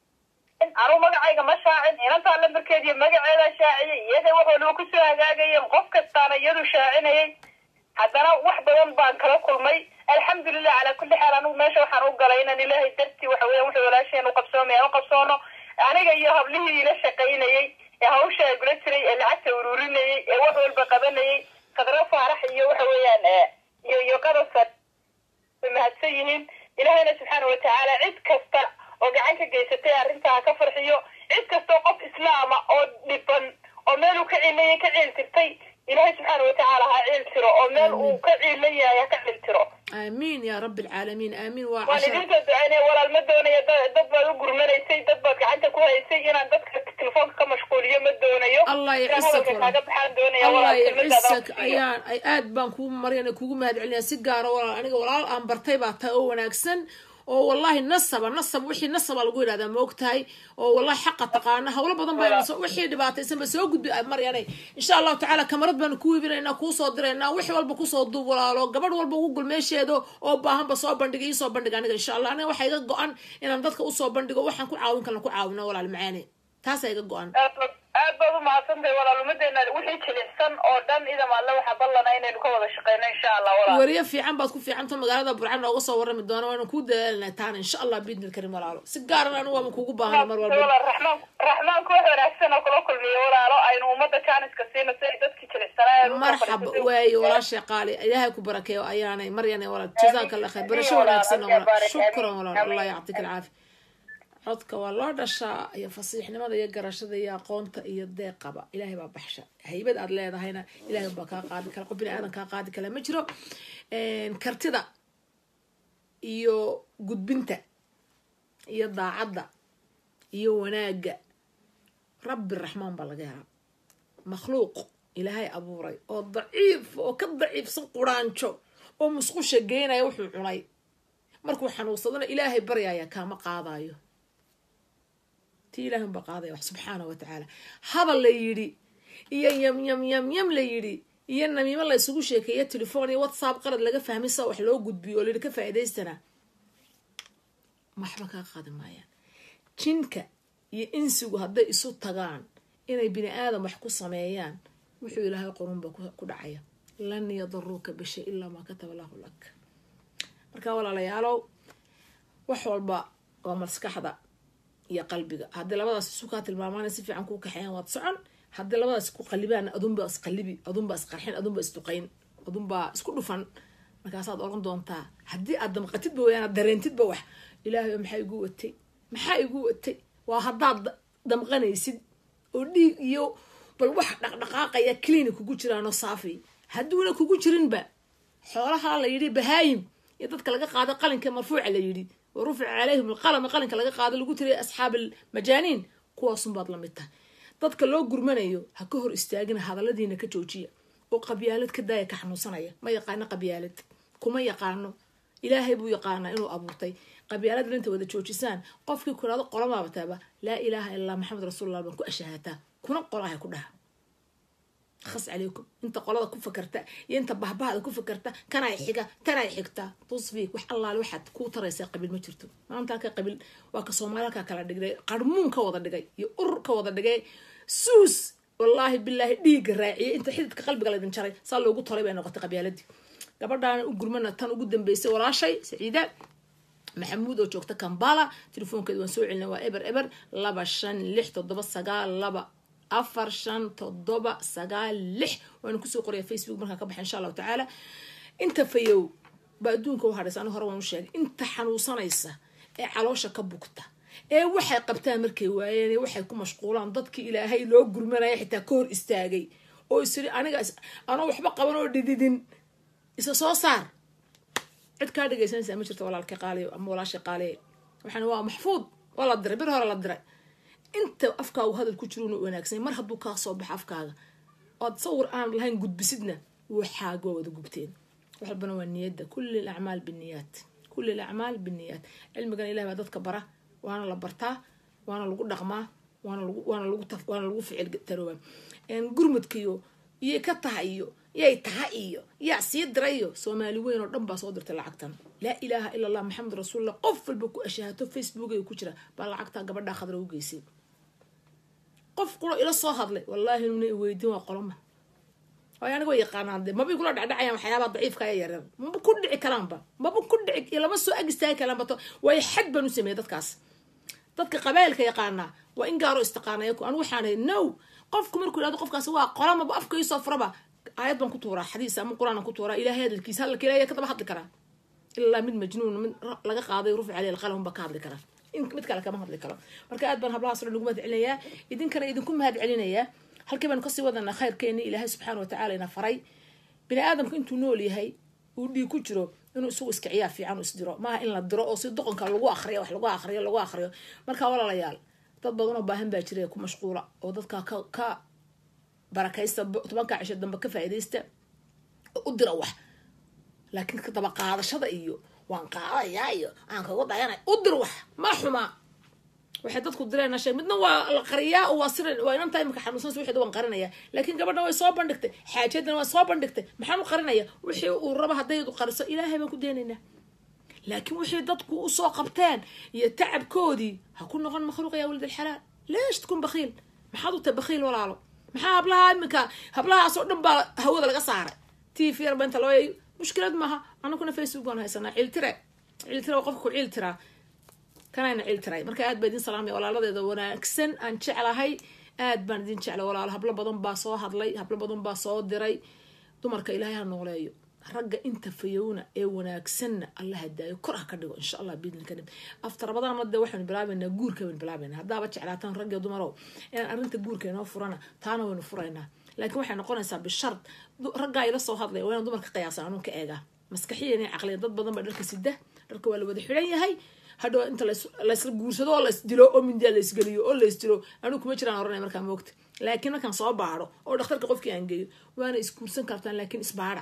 anugu magacayga ma shaacin inantaa lambarkeeda iyo magaceeda shaaciyay iyada wax waliba kusoo hagaagayeen qof kastaana iyadu shaacinayay haddana wax badan baan kala kulmay alxamdulilah calaa kulli xaal anigu meesha waxaan u galay inaan ilaahay dartii waxa weeyaan wixii walaasheen u qabsoomay aan u qabsoono aniga iyo hablihii ila shaqaynayay ee hawsha gula jiray ee lacagta ururinayay ee wax walba qabanayay khadro faarax iyo waxa weeyaan eh, iyo iyo qadasa way mahadsan yihiin ilaahayna subxaana watacaala cid kasta oo gacan ka geysatay arrintaa ka farxiyo cid kastoo qof islaama oo dhiban oo meel uu ka ciilayay ka ciil tirtay ilaahay subxaana watacaala ha ciil tiro oo meel uu ka ciilan yahay ha ka ciil tiro aamiin yaa rabbi alcaalamiin aamiin waa waan cashar idinsoo ducaynaya walaal ma doonaya da- dad baad u gurmanaysay dad baad gacanta ku haysay inaan dadka telefoonka ka mashquuliyo ma doonayo Allah inaan yacisak hadalka walaal. kaaga baxaan doonaya allah walaal kelmadaada yacisak ku siiyo. ayaan ay aad baan kugu maryan kugu mahad celinaya si gaara walaal aniga walaal aan bartay baa tahay oo wanaagsan oo wallahi nasaba nasab wixii nasaba lagu yidhahdaa ma ogtahay oo wallahi xaqa taqaana howlo badan baa soo wixii dhibaataysan ba soo gudbi maryane insha allahu tacaala kamarad baanu ku iibinaynaa kuu soo diraynaa wix walba kusoo duub walaalo gabadh walba ugu gul meesheedo oo baahanba soo bandhiga iisoo bandhiga aniga insha allah aniga waxaa iga go-an inaan dadka usoo bandhigo waxaan ku caawin kalna ku caawino walaal macaane taasaa iga go-an aad baad aad baad u umahadsantahay walaal umadeena wixii jilicsan oo dhan idam alle waxaa ballana inaynu ka wada shaqeyno insha allah walaal wariye fiican baad ku fiicanta magaalada burcan nooga soo warrami doona waana kuu dadaalnaa taana insha allah biidni karim walaalo si gaaran anigu waama kuugu baahana mar walba walaal raxmaan raxmaanku wax wanaagsan oo kula kulmiyo walaalo aynu ummadda jaaniska siino si ay dadkii jilicsanaa marxaba waaye walaashay qaali ilaahay ku barakeeyo ayaanay maryana walaal jazaaka allah khayr barasho wanaagsan oo walaal shukran walaal allah yactika alcaafi codka waa loo dhashaa iyo fasiixnimada iyo garashada iyo aqoonta iyo deeqaba ilaahay baa baxsha haybad aad leedahayna ilaahay baa kaa qaadi kara qof bini aadan kaa qaadi kala ma jiro kartida iyo gudbinta iyo daacadda iyo wanaagga rabbi raxmaan baa laga helaa makhluuq ilaahay abuuray oo daciif oo ka daciifsan quraanjo oo musqusha geynaya wuxuu cunay markuu xanuunsadana ilaahay baryaya kaama qaadayo ti ilaahun baa qaadaya wax subxaana wa tacaala hadal la yidhi iyo yam yam yam yam la yidhi iyo namiimo la isugu sheekeeyo telefoon iyo whatsapp qalad laga fahmay sa wax loo gudbiyo oo layidhi ka faa'iidaystana waxba kaa qaadi maayaan jinka iyo insigu hadday isu tagaan inay bini aadam wax ku sameeyaan wuxuu ilaahay qorunba ku dhacaya lan yadaruuka bishay ilaa maa kataba lahu lak marka walaalayaalow wax walba waa maskaxda iyo qalbiga haddii labadaas isu kaa tilmaamaan si fiican kuu kaxeeyaan waad socon haddii labadaas ku qalibaan adunbaa isqalibi adunbaa isqarxin adunbaa isduqayn adunbaa isku dhufan markaasaad oran doontaa haddii aad damqatidba weyaan dareentidba wax ilaahay maxaa igu watay maxaa igu watay waa haddaad damqanaysid oo dhiig iyo bal wax dhaqdhaqaaqaya clini kugu jiraanoo saafi hadduuna kugu jirinba xoolaha la yidhi bahaayim iyo dadka laga qaado qalinka marfuuca la yidhi wa rufica calayhim alqalama qalinka laga qaado lagu tiriya asxaab almajaaniin kuwaasunbaad lamid tahay dadka loo gurmanayo ha ka hor istaagina hadalladiina ka joojiya oo qabyaalad ka daaya ka xanuunsanaya ma yaqaano qabyaalad kuma yaqaano ilaahay buu yaqaanaa inuu abuurtay qabyaalada inta wada joojisaan qofkii kuraado qolamaabataaba laa ilaaha ilaa maxamed rasuulullah baan ku ashahaataa kuna qolahay ku dhaha khas calaykum inta qolada ku fakarta iyo inta bahbahda ku fakarta kanay xiga tanay xigta tusfiik wax allaale waxaad kuu taraysaa qabiil ma jirto maanta halka qabiil waa ka soomaalilka kala dhigay qarmuun ka wada dhigay iyo urur ka wada dhigay suus wallaahi bilaahi dhiigga raaciyay inta xididka qalbiga laydin jaray saa loogu tolay bay noqotay qabyaaladii gabadhaana u gurmana tan ugu dambeysay walaashay saciida maxamuud oo joogta kambala telefoonkeeda waan soo celina waa eber eber laba shan lix toddoba sagaal laba afar shan toddoba sagaal lix waanu kusoo qoraya facebook markaa ka baxa insha allahu tacaala inta fayow ba adduunka u hadhaysa ani hore waan u sheegay inta xanuunsanaysa ee caloosha ka bugta ee waxay qabtaan markay waayeen ee waxay ku mashquulaan dadkii ilaahay loo gurmanaya xitaa ka hor istaagay oo isiri aniga anoo waxba qaban oo dhididin isa soo saar cid kaa dhegaysanaysaa ma jirto walaalka qaaliyo ama walaasha qaaliye waxaan waa maxfuud waa la diray bir hore la diray inta afkaagu hadal ku jiro unu wanaagsan mar hadduu kaa soo baxo afkaaga ood sawir aan lahayn gudbisidna waxaaga waa wada gubteen wax walbana waa niyadda kulli alacmaal binniyaat kulli alacmaal binniyaat cilmigan ilahi baa dadka bara waana la bartaa waana lagu dhaqmaa waana lagu waana lagu taf waana lagu ficil taroobaa gurmudkiyo iyay ka tahay iyo yay taha iyo yaa sii dirayo soomaali weyn oo dhan baa soo dirtay lacagtan laa ilaaha ila allah maxamed rasuulullah qof walba ku ashahaato facebook ay ku jira baa lacagtaa gabadhaa khadra u geysay qof quro ila soo hadlay wallaahi nuna weydiin waa qoloma waay aniga way yaqaanaan de mabay kula dhacdhacayaan waxyaabaha daciifka ee yaryar maba ku dhici karaanba maba ku dhici lama soo ag istaagi karaanba to waayo xad baan u sameeyay dadkaas dadka qabailka yaqaanaa waa in gaaro istiqaanaya anigu waxaan no qofku markuu yihahdo qofkaas waa qolamaba afka iisoo furaba aayad baan ku tuuraa xadiis ama qur-aan ku tuuraa ilaahay hadalkiisa hadalka ilahay ka daba hadli karaa ilaa mid majnuun mid laga qaaday rufi caley alqalam baa ka hadli karaa mid kale kama hadli karo marka aad baan hablahaas dhan ugu mahad celinayaa idinkana idinku mahad celinayaa halkii baanu kasii wadanaa khayrkeeni ilaahay subxaana watacaala ina faray bini aadamku intuu nool yahay uu dhiig ku jiro inuu isagu iska ciyaar fiican u isdiro maaha in la diro oo si doqonka lagu akriyo wax lagu akriyo lagu akriyo marka walaalayaal dad badan oo baahan baa jira ku mashquula oo dadka ka ka barakaysta tobanka cisho dambe ka faa'iidaysta oo u dira wax laakiin ka daba qaadashada iyo waan qaadayaa iyo aan kaga dayanay u dir wax ma xumaa waxay dadku direen shay midna waa la qariyaa waa sir waa inanta imika xanuunsanaysa wixii waan qarinaya laakiin gabadha way soo bandhigtay xaajadana waa soo bandhigtay maxaan u qarinaya wixii uu rabo hadday qariso ilaahay baan ku deenaynaa laakiin wixii dadku usoo qabteen iyo tacabkoodii ha ku noqon makhluuq yaa walid alxalaal leesh tkun bakhiil maxaad u tahay bakhiil walaalo maxaa hablaha iminka hablahaasoo dhan baa hawada laga saaray t v yarba inta loo yayo mushkilad maaha anaguna facebook baan haysanaa ciiltire ciiltire waa qofka ku ciiltiraa kanayna ciiltiray marka aad baa idin salaamaya walaaladeeda wanaagsan aan jeclahay aad baan idin jeclay walaalo hablo badan baa soo hadlay hablo badan baa soo diray dumarka ilaahay ha nooleeyo ragga inta fayowna ee wanaagsanna alla hadaayo kor ha ka dhigo insha allah biidni karim aftarabadana de waxaynu bilaabaynaa guurka baynu bilaabaynaa haddaaba jeclaataan ragga dumarow inaan arrinta guurka inoo furana taana waynu furaynaa laakiin waxay noqonaysaa bishard raggaa ila soo hadlaya waa inaan dumarka qiyaasan anuun ka eegaa maskaxiyan iyo caqliyan dad badan baa dharka sida dharka waa la wada xidhan yahay hadhow inta laysla guursado oo laysdilo oo mindiya laysgeliyo oo laysdilo anigu kuma jiraan oranaya markaa moogta laakiin markaan soo baado oo dhakhtarka qofkii aan geeyo waana isguursan kartaan laakiin isbaada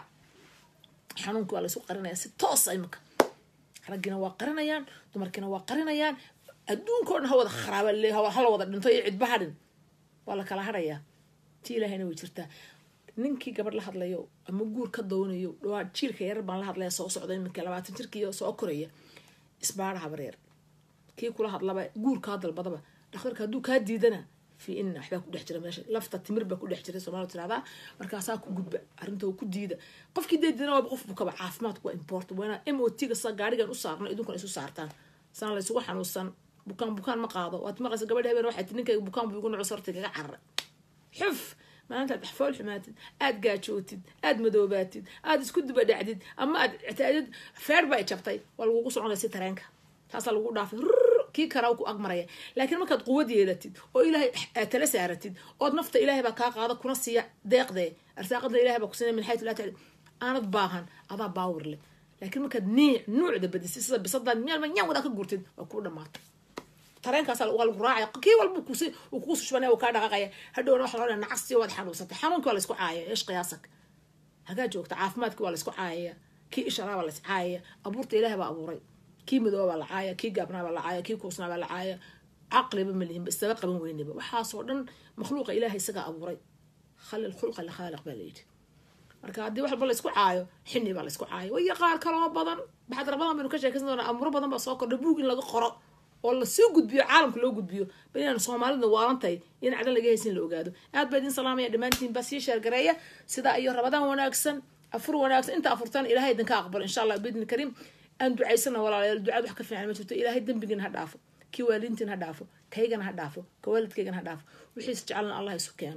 xanuunka waa laysu qarinaya si toosa iminka raggina waa qarinayaan dumarkiina waa qarinayaan adduunka o dhan ha wada kharaaba hala wada dhinto iyo cidba hadhin waa la kala hadhayaa ti ilaahayna way jirtaa ninkii gabadh la hadlayo ama guur ka doonayo dhawaa jiilka yarar baan la hadlaya soo socda iminka labaatan jirkii soo koraya isbaada habareer kii kula hadlaba guur kaa dalbadaba dhakhtarka hadduu kaa diidana fi ina waxbaa ku dhex jira meesha lafta timir baa ku dhex jira soomaalida tirahdaa markaasaa ku gudba arrinta ku diida qofkii deedina waaba qof bukaba caafimaadku waa important waa inaa m o t ga sa gaarigan u saarno idinkuna isu saartaan sana laysugu xanuunsan bukaan bukaan ma qaado waad maqlaysa gabadha habeen waxay ti ninkayga bukaan buu igu nucu sarta kaga cararay xuf maalintaad axfool xumaatid aad gaajootid aad madoobaatid aad isku dubadhacdid ama aad ictaadid feer ba ay jabtay waa lagugu soconaya si tareenka taasaa lagu dhaafay kii kara ku agmaraya laakiin markaad quwad yeelatid oo ilaahay aad tala saaratid ood nafta ilaahay baa kaa qaada kuna siiya deeqdee arsaaqadna ilahay baa kusiinaya min xaytu laa taclam aanad baahan adaa baawir leh laakiin markaad niic nuucda badisay sida bisadaan meel nyaan wadaa ka guurtid waa kuu dhamaatay tareenkaasa waa lagu raacaya kii walba kusi uu kugu sushbanaya uu kaa dhaqaqaya hadhowna waxa la odhaya nacasti waad xanuunsatay xanuunkii waa laysku caayaya ish qiyaasak hagaa joogta caafimaadkii waa laysku caayaya kii isharaa baa lays caayaya abuurta ilaahay baa abuuray kii madooba baa la caaya kii gaabnaa baa la caaya kii kuusnaa baa la caaya caqliba malihinba isaga qaban weynaba waxaasoo dhan makhluuqa ilaahay isagaa abuuray khali lkhulqa likhaaliq baa layidhi marka haddii wax walba laysku caayo xini baa laysku caayo waya qaar kaloo badan baxdar badan baynu ka sheekaysan doonaa amuro badan baa soo kordha buug in laga qoro oo lasoo gudbiyo caalamka loo gudbiyo bal inaan soomaalida waalantahay in cadan laga haysin la ogaado aad baa idin salaamaya dhammaantiin baa sii sheergareeya sidaa iyo rabadaan wanaagsan afur wanaagsan inta afurtaan ilahay idinka aqbalo insha allah biidni kariim aan ducaysana walaalayaal ducaad wax ka fiican ma jirto ilaahay dembigiina ha dhaafo kii waalidiintiin ha dhaafo kaygana ha dhaafo ka waalidkaygana ha dhaafo wixiis jecelna allah isu keeno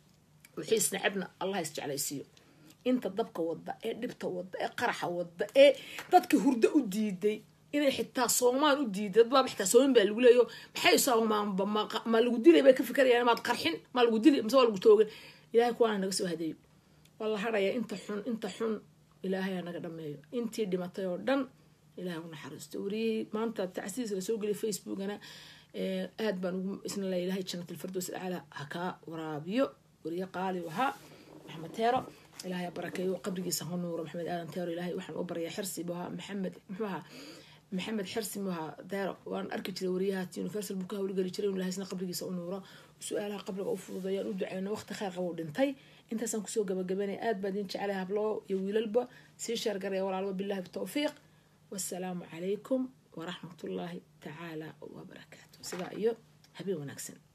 wixiis necebna allah is jeclaysiiyo inta dabka wadda ee dhibta wadda ee qaraxa wadda ee dadka hurdo u diiday inay xitaa soomaan u diiday dad baaba xitaa soomin baa lagu leeyo maxay soomaanba ma lagu dilay bay ka fikerayaan maad qarxin ma lagu dili mise waa lagu toogan ilaahay kuwaana naga soo hadeeyo waa la hadhayaa inta xun inta xun ilaahay ha naga dhameeyo intii dhimatay oo dhan ilahay u naxariisto wariyihii maanta tacsiis lasoo geliyay facebookana aad baan ugu isna la ilahay jannat alfirdows alcala ha kaa waraabiyo wariye qaali ahaa maxamed teero ilahay ha barakeeyo qabrigiisa ha nuuro maxamed aadan teero ilahay waxaan u baryaa xirsi buu ahaa maxamed muxuu ahaa maxamed xirsi buu ahaa teero waan arki jiray wariyaha universal buu ka hawlgeli jiray in ilahay isna qabrigiisa u nuuro su-aalaha qabriga u fududeeyaan u duceyno waqti khayr qaba u dhintay intaasaan kusoo gabagabanaya aad baa idin jeclay habloo iyo wiilalba sii sheergaraya walaalba billahi bitawfiiq والسلام عليكم ورحمة الله تعالى وبركاته سبا إيو هبي ونكسن